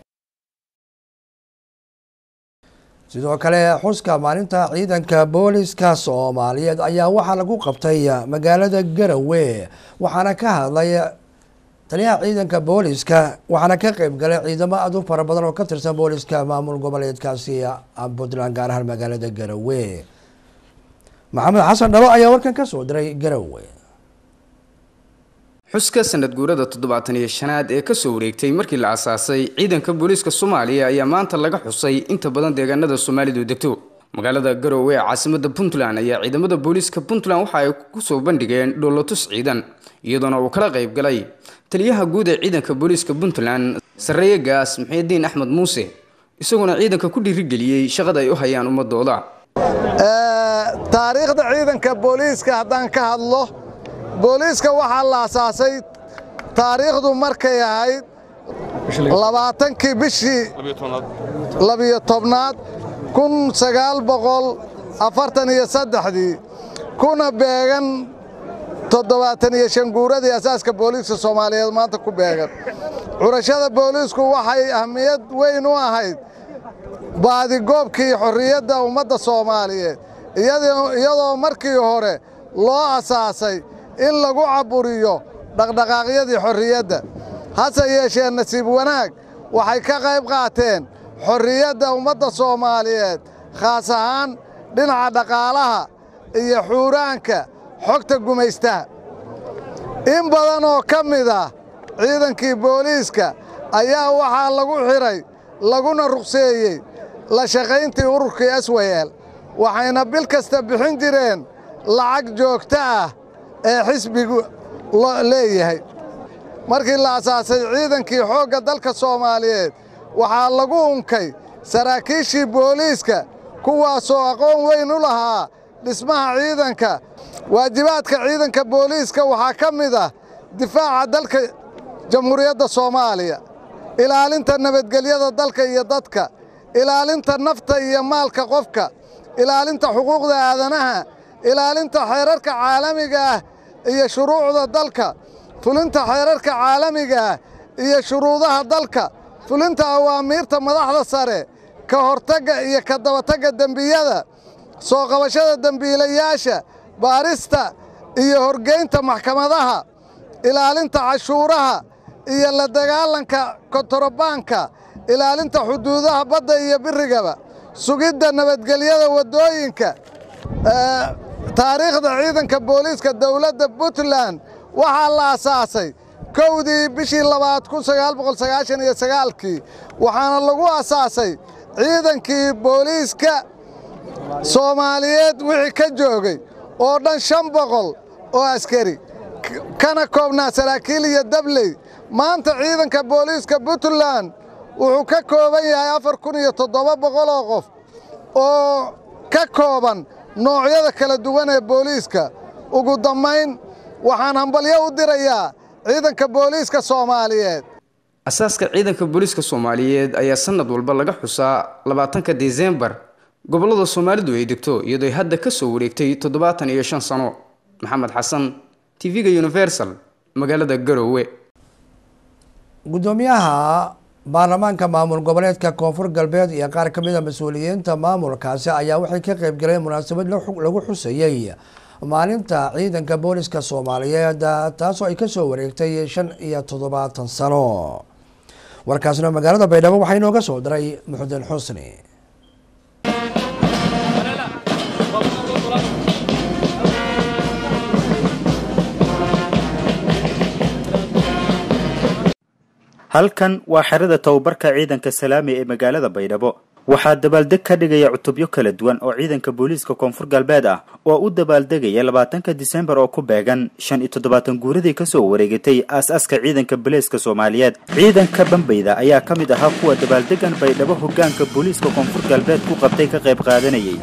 sidoo kale xuska maalinta ciidanka booliska soomaaliyeed ayaa waxaa lagu qabtay magaalada garowe waxaana ka hadlay taliyaha ciidanka booliska waxaana ka qeyb galay ciidamo aad u fara badan oo ka tirsan booliska maamul goboleedkaasi puntland gaar ahaan magaalada garowe maxamed xasan dhalo ayaa warkan ka soo diray garowe xuska sanad guurada toddobaatan iyo shanaad ee kasoo wareegtay markii la asaasay ciidanka booliiska soomaaliya ayaa maanta laga xusay inta badan deegaanada soomaalidu degto magaalada garowe ee caasimada puntland ayaa ciidamada booliiska puntland waxa ay kusoo bandhigeen dhoolotus ciidan iyadoona uu kala qayb galay taliyaha guud ee ciidanka booliiska puntland sarreeye gaas muxiidiin axmed muuse isaguna ciidanka ku dhiirigeliyey shaqada ay u hayaan ummadooda taariikhda ciidanka booliiska haddaan ka hadlo booliiska waxaa la asaasay taariikhdu markay ahayd labaatankii bishii labiyo tobnaad kun sagaal boqol afartan iyo saddexdii kuna beegan toddobaatan iyo shan guuradii asaaska booliiska soomaaliyeed maanta ku beegan curashada booliisku waxay ahmiyad weyn u ahayd baadigoobkii xorriyadda ummadda soomaaliyeed iyadoo markii hore loo asaasay in lagu caburiyo dhaqdhaqaaqyadii xorriyadda hase yeeshee nasiib wanaag waxay ka qayb qaateen xorriyadda ummadda soomaaliyeed khaas ahaan dhinaca dhaqaalaha iyo xuuraanka xogta gumaystaha in badan oo ka mid ah ciidankii booliiska ayaa waxaa lagu xidhay laguna ruqseeyey la shaqayntii ururkii aswayeel waxayna bil kasta bixin jireen lacag joogto ah ee xisbigu leeyahay markii la asaasay ciidankii xoogga dalka soomaaliyeed waxaa lagu unkay saraakiishii booliiska kuwaasoo aqoon weyn u lahaa dhismaha ciidanka waajibaadka ciidanka booliiska waxaa ka mid ah difaaca dalka jamhuuriyadda soomaaliya ilaalinta nabadgelyada dalka iyo dadka ilaalinta nafta iyo maalka qofka ilaalinta xuquuqda aadanaha ilaalinta xeerarka caalamiga ah iyo shuruucda dalka fulinta xeerarka caalamiga ah iyo shuruudaha dalka fulinta awaamiirta madaxda sare ka hortagga iyo ka dabatagga dembiyada soo qabashada dembiilayaasha baarista iyo horgeynta maxkamadaha ilaalinta cashuuraha iyo la dagaalanka kontarobaanka ilaalinta xuduudaha badda iyo birigaba sugidda nabadgelyada waddooyinka taariikhda ciidanka booliiska dowladda puntland waxaa la asaasay kowdii bishii labaad kun sagaal boqol sagaashan iyo sagaalkii waxaana lagu asaasay ciidankii booliiska soomaaliyeed wixii ka joogay oo dhan shan boqol oo askari kana koobnaa saraakiil iyo dabley maanta ciidanka booliiska puntland wuxuu ka kooban yahay afar kun iyo toddoba boqol oo qof oo ka kooban noocyada kala duwan ee booliiska ugu dambayn waxaan hambalyo u dirayaa ciidanka booliiska soomaaliyeed asaaska ciidanka booliiska soomaaliyeed ayaa sanad walba laga xusaa labaatanka disembar gobollada soomaalidu ay degto iyadoo ay hadda ka soo wareegtay toddobaatan iyo shan sano maxamed xasan tv-ga universal magaalada garoowe gudoomiyaha baarlamaanka maamul goboleedka koonfur galbeed iyo qaar ka mid a mas-uuliyiinta maamulkaasi ayaa waxay ka qayb galeen munaasabad lagu xusayey maalinta ciidanka booliska soomaaliyeed taasoo ay kasoo wareegtay shan iyo toddobaatan sano warkaasna magaalada baydhabo waxaa inooga soo diray muxudiin xusni halkan waa xerada tababarka ciidanka salaami ee magaalada baydhabo waxaa dabaaldeg ka dhigaya cutubyo kala duwan oo ciidanka booliiska koonfur galbeed ah oo u dabaaldegaya labaatanka disembar oo ku beegan shan iyo toddobaatan guuradii kasoo wareegatay aas-aaska ciidanka booliiska soomaaliyeed ciidanka bambayda ayaa ka mid ahaa kuwa dabaaldegan baydhabo hogaanka booliiska koonfur galbeed ku qabtay ka qayb qaadanayay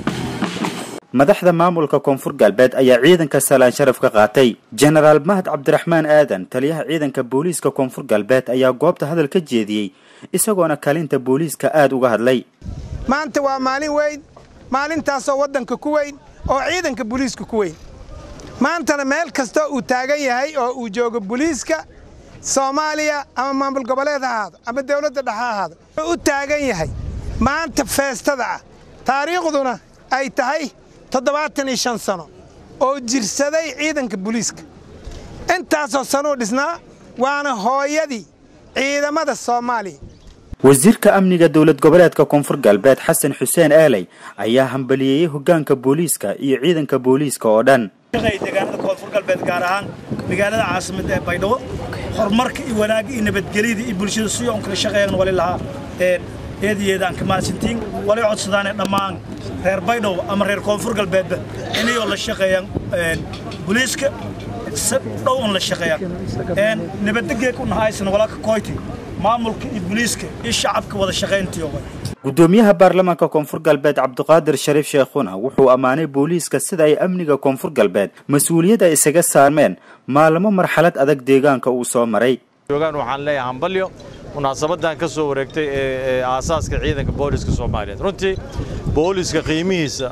madaxda maamulka koonfur galbeed ayaa ciidanka salaan sharaf ka qaatay jenaraal mahad cabdiraxmaan aadan taliyaha ciidanka booliiska koonfur galbeed ayaa goobta hadal ka jeediyey isagoona kalinta booliiska aada uga hadlay maanta waa maalin weyn maalintaasoo waddanka ku weyn oo ciidanka booliiska ku weyn maantana meel kastoo uu taagan yahay oo uu joogo booliiska soomaaliya ama maamul goboleed ha ahaado ama dowladda dhexe ha ahaado wuxuu u taagan yahay maanta feestada ah taariikhduna ay tahay toddobaatan iyo shan sano oo jirsaday ciidanka booliiska intaasoo sanuu dhisnaa waana hooyadii ciidamada soomaaliya wasiirka amniga dowlad goboleedka koonfur galbeed xasan xuseen aaley ayaa hambaliyeeyey hogaanka booliiska iyo ciidanka booliiska oo dhan deegaanada koonfur galbeed gaar ahaan magaalada caasimadda ee baydhabo horumarka iyo wanaagga iyo nabadgelyada iyo bulshada si oon kala shaqeeyan wali lahaa eedayeedaan ka mahadsantiin wali codsadaane dhammaan reer baydhabo ama reer koonfur galbeedba inayoo la shaqeeyaan booliiska si dhow on la shaqeeyaan nabaddegeek u nahaysana walaalka koyti maamulka iyo booliiska iyo shacabka wada shaqayntii oo gudoomiyaha baarlamaanka koonfur galbeed cabdiqaadir shariif sheekhuna wuxuu ammaanay booliiska sida ay amniga koonfur galbeed mas-uuliyad ay isaga saarmeen maalmo marxalad adag deegaanka uu soo maray joogaan waxaan leeyahay hambalyo munaasabadan ka soo wareegtay ee aasaaska ciidanka booliska soomaaliyeed runtii booliska qiimihiisa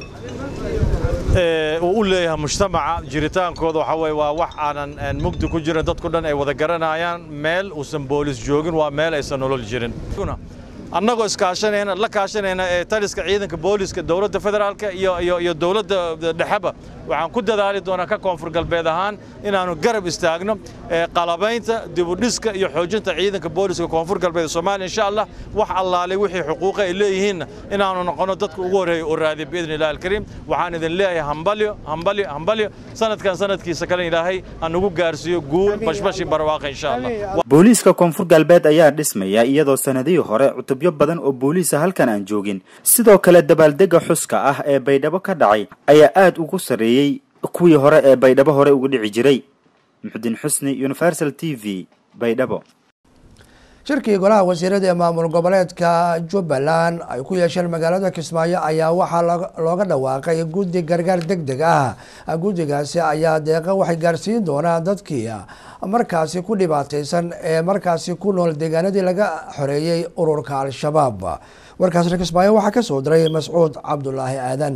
uu u leeyahay mujtamaca jiritaankooda waxa weye waa wax aanan mugdi ku jirin dadku dhan ay wada garanayaan meel uusan boolis joogin waa meel aysan nolol jirin annagoo iskaashanayna la kaashanayna ee taliska ciidanka booliska dowladda federaalka iyo iyo iyo dowladda dhexeba waxaan ku dadaali doonaa ka koonfur galbeed ahaan inaannu garab istaagno qalabaynta dibudhiska iyo xoojinta ciidanka booliska koonfur galbeed soomaaliya insha allah wax allaalay wixii xuquuqa ay leeyihiinna inaannu noqono dadka ugu horreeya oo raadiya biidni illahi alkariim waxaan idin leeyahay hambalyo hambalyo hambalyo sanadkan sanadkiisa kale ilaahay ha nagu gaarsiiyo guul bashbashi barwaaqa insha allah booliiska koonfur galbeed ayaa dhismaya iyadoo sanadihii hore cutubyo badan oo booliisa halkan aan joogin sidoo kale dabaaldega xuska ah ee baydhabo ka dhacay ayaa aada ugu sarreeyey kuwii hore ee baydhabo hore uga dhici jiray muxudiin xusni universal t v baydhabo shirkii golaha wasiirada ee maamul goboleedka jubbaland ay ku yeesheen magaalada kismaayo ayaa waxaa looga dhawaaqay guddi gargaar deg deg ah guddigaasi ayaa deeqa waxay gaarsiin doonaa dadkii markaasi ku dhibaateysan ee markaasi ku nool deegaanadii laga xoreeyey ururka al-shabaab warkaasna kismaayo waxaa kasoo diray mascuud cabdulaahi aadan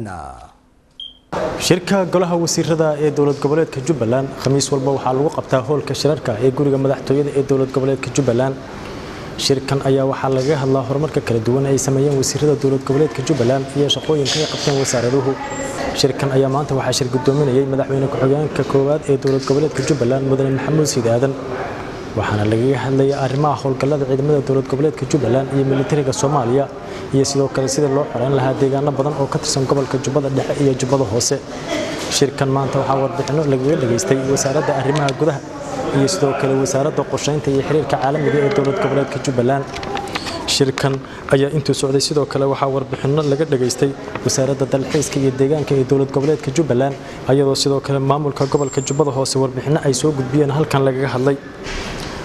shirka golaha wasiirada ee dowlad goboleedka jubbaland khamiis walba waxaa lagu qabtaa hoolka shirarka ee guriga madaxtooyada ee dowlad goboleedka jubbaland shirkan ayaa waxaa lagaga hadlaa horumarka kala duwan ay sameeyeen wasiirada dowlad goboleedka jubbaland iyo shaqooyinka ay qabteen wasaaraduhu shirkan ayaa maanta waxaa shir gudoominayay madaxweyne ku-xigeenka koowaad ee dowlad goboleedka jubbaland mudane maxamuud siid aadan waxaana lagaga hadlayay arrimaha howlgallada ciidamada dowlad goboleedka jubbaland iyo militariga soomaaliya iyo sidoo kale sidii loo xoreyn lahaa deegaano badan oo ka tirsan gobolka jubbada dhexe iyo jubbada hoose shirkan maanta waxaa warbixinno lagaga dhageystay wasaaradda arrimaha gudaha iyo sidoo kale wasaaradda qorsheynta iyo xiriirka caalamiga ee dowlad goboleedka jubbaland shirkan ayaa intuu socday sidoo kale waxaa warbixinno laga dhageystay wasaaradda dalxiiska iyo deegaanka ee dowlad goboleedka jubbaland ayadoo sidoo kale maamulka gobolka jubbada hoose warbixinno ay soo gudbiyeen halkan lagaga hadlay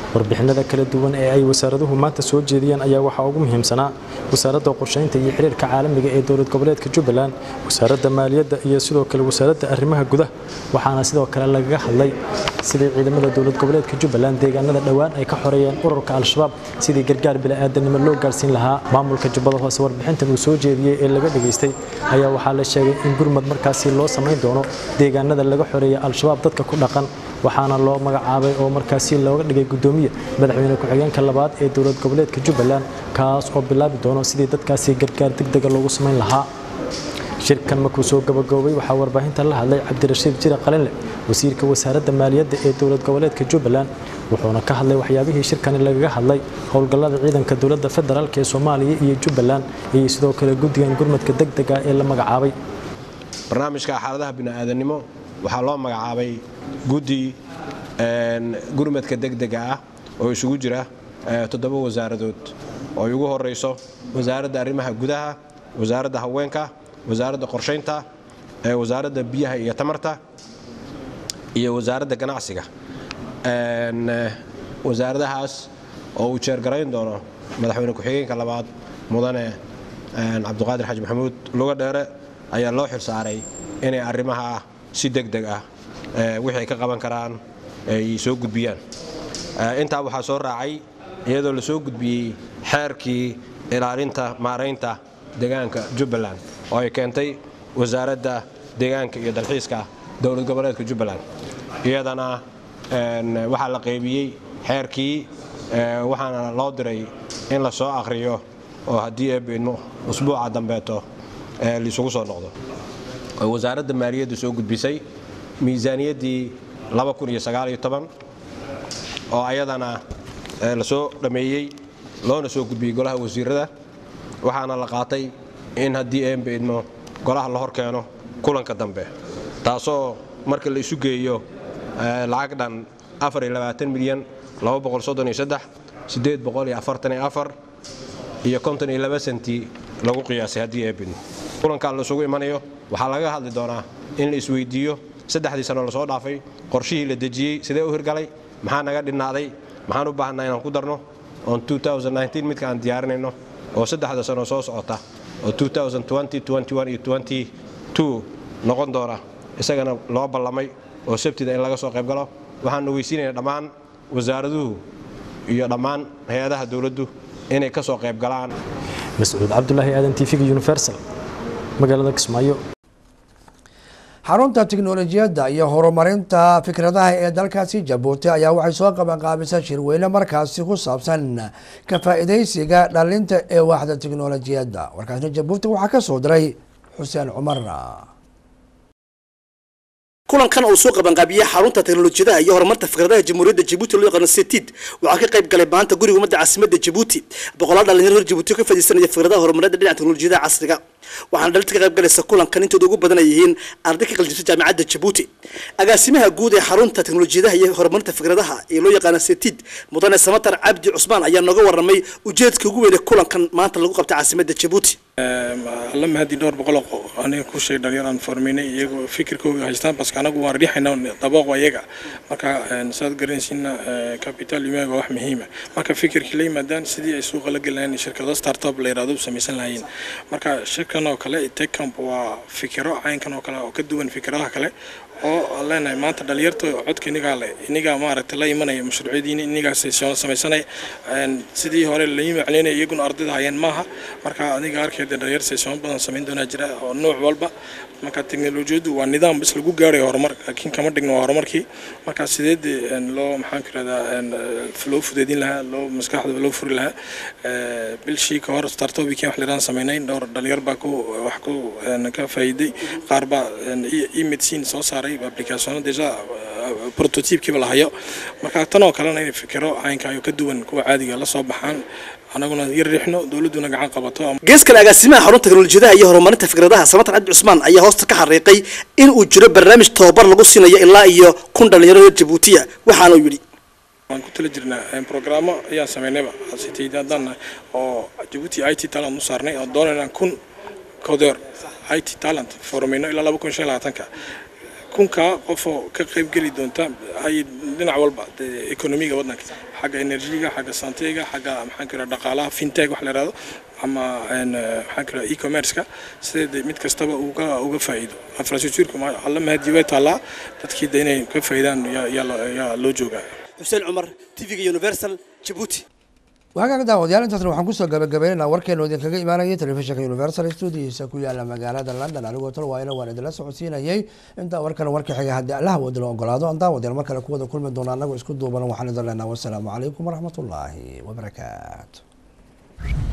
warbixinada kala duwan ee ay wasaaraduhu maanta soo jeediyeen ayaa waxaa ugu muhiimsanaa wasaaradda qorsheynta iyo xiriirka caalamiga ee dowlad goboleedka jubbaland wasaaradda maaliyadda iyo sidoo kale wasaaradda arrimaha gudaha waxaana sidoo kale lagaga hadlay sidii ciidamada dowlad goboleedka jubbaland deegaanada dhowaan ay ka xoreeyeen ururka al-shabaab sidii gargaar bila'aadanimo loo gaarsiin lahaa maamulka jubbada hoose warbixintan uu soo jeediyey ee laga dhageystay ayaa waxaa la sheegay in gurmad markaasi loo samayn doono deegaanada laga xoreeyay al-shabaab dadka ku dhaqan waxaana loo magacaabay oo markaasi looga dhigay gudoomiye madaxweyne ku-xigeenka labaad ee dowlad goboleedka jubbaland kaas oo bilaabi doono sidii dadkaasi gargaar degdega loogu samayn lahaa shirkan markuu soo gabagaboobay waxaa warbaahinta la hadlay cabdirashiid jire qalinle wasiirka wasaaradda maaliyadda ee dowlad goboleedka jubbaland wuxuuna ka hadlay waxyaabihii shirkani lagaga hadlay howlgallada ciidanka dowladda federaalk ee soomaaliya iyo jubbaland iyo sidoo kale guddigan gurmadka degdega ee la magacaabay barnaamijka xaaladaha bini'aadanimo waxaa loo magacaabay guddi gurmadka degdega ah oo isugu jira toddoba wasaaradood oo ay ugu horeyso wasaaradda arrimaha gudaha wasaaradda haweenka wasaaradda qorshaynta wasaaradda biyaha iyo tamarta iyo wasaaradda ganacsiga wasaaradahaas oo uu jeergarayn doono madaxweyne ku-xigeenka labaad mudane cabdiqaadir xaji maxamuud luga dheere ayaa loo xil saaray inay arrimaha si degdeg ah wixii ay ka qaban karaan ay soo gudbiyaan intaa waxaa soo raacay iyadoo la soo gudbiyey xeerkii ilaalinta maaraynta deegaanka jubbaland oo ay keentay wasaaradda deegaanka iyo dalxiiska dowlad goboleedka jubbaland iyadana waxaa la qaybiyey xeerkii waxaana loo diray in la soo akhriyo oo haddii eebidmo usbuuca dambeeto laisugu soo noqdo wasaaradda maaliyadda soo gudbisay miisaaniyaddii oo ayadana la soo dhammeeyey loona soo gudbiyey golaha wasiirada waxaana la qaatay in haddii eebidmo golaha la hor keeno kulanka dambe taasoo marka la isu geeyo lacag dhan milyan iyo senti lagu qiyaasay haddii eebidmo kulankan laisugu imanayo waxaa laga hadli doonaa in la isweydiiyo saddexdii sano lasoo dhaafay qorshihii la dejiyey sidee u hirgalay maxaa naga dhinaaday maxaan u baahanaa inaan ku darno oon midka aan diyaarinayno oo saddexda sano soo socota oo iyo noqon doona isagana loo ballamay oo sabtida in laga soo qayb galo waxaan ogeysiinaya dhammaan wasaaraduhu iyo dhammaan hay-adaha dowladdu inay ka soo qayb galaan mascuud cabdulaahi aadan tvga universal magaalada kismaayo xarunta tiknolojiyadda iyo horumarinta fikradaha ee dalkaasi jabuuti ayaa waxay soo qabanqaabisay shirweyne markaasi ku saabsan ka faa'iidaysiga dhalinta ee waaxda tiknolojiyadda warkaasna jabuuti waxaa ka soo diray xuseen cumar kulankan uu soo qabanqaabiyey xarunta teknolojiyadaha iyo horumarta fikradaha jamhuuriyadda jabuuti loo yaqaano setid waxaa ka qayb galay maanta guriga ummadda caasimadda jabuuti boqolaal dhalinyaro reer jabuuti ka fadhiisanaya fikradaha horumarinta dhinaca teknolojiyadaha casriga waxaana dhalinta ka qayb galaysa kulankan intooda ugu badan ay yihiin arday ka qaljirta jaamacadda jabuuti agaasimaha guud ee xarunta teknolojiyadaha iyo horumarinta fikradaha ee loo yaqaano setid mudane samatar cabdi cusmaan ayaa nooga warramay ujeedka ugu weyn ee kulankan maanta lagu qabtay caasimadda jabuuti alla mahadi dhowr boqol aniga ku sheeg dhalinyaraan formeynay iyagoo fikirkooga haystaan baska anagu waan riixayna dabooqo iyaga marka saad garanaysiina capital imaga wax muhiima marka fikirkii la yimaadaan sidii ay suuqa la gelayaan shirkado startup la yiraahdo samaysan lahaayeen marka shirkan oo kale techcamp waa fikiro caynkan oo kale oo ka duwan fikradaha kale oo aan leenahay maanta dhalinyarta codka inigaa le inigaa maaragtay la imanaya mashruucyadiina inigaa samaysanaya sidii hore la yimacleynaya iyaguna ardayda hayeen maaha marka aniga arkeeda dhalinyar saysoon badan samayn doonaa jira oo nooc walba marka teknolojiyaddu waa nidaam bis lagu gaarayo horumar laakiin kama dhigno waa horumarkii marka sideed loo maxaan ku irahdaa loo fudeedin lahaa loo maskaxda loo furi lahaa bilshii ka hor startupkii wax liraan samaynay dhowr dhalinyar baa ku wax ku ka faa'iiday qaar baa e-medicine soo saaray applicationo deja prototypekiiba la hayo marka tan oo kalena inay fikiro caynkayo ka duwan kuwa caadiga la soo baxaan anaguna yar riixno dowladduna gacan qabato gees kale agaasimaha xarunta teknolojiyadaha iyo horumarinta fikradaha samatar cabdi cusmaan ayaa hoosta ka xariiqay in uu jiro barnaamij tababar lagu siinayo ilaa iyo kun dhalinyaro reer jabuutiya waxaana uu yidhi waan ku tala jirnaa programmo ayaan samaynayba haddaan oo jabuuti i t talent u saarnay oo doonayna kun coder i t talent formayno ilaa laba kun shan labaatanka kunkaa qofoo ka qayb geli doonta hay dhinac walba ekonomiga waddanka xagga enerjiga xagga santeyga xagga maxaan ku yidhaha dhaqaalaha fintech wax la yidhahdo ama maxaan ku yidhaha e-commerce-ka sidee mid kastaba uga uga faa'iido infrastructureka alla mahadii way taallaa dadkii de inay ka faa'iidaan yaa loo joogaa xuseen cumar tv-ga universal jabuuti waagaga daawadayaal intaasna waxaan kusoo gabagabaynaynaa warkeenu idinkaga imaanayay telefishinka universal studiisa ku yaala magaalada london anigoo tal waayna waan idinla socodsiinayay intaa warkan warka xiga haddii allaha wadila ogolaado aan daawadayaal mar kale kuwada kulmi doona anagoo isku duuban waxaan idin leenaha wasalaamu calaykum waraxmatullaahi wabarakaatu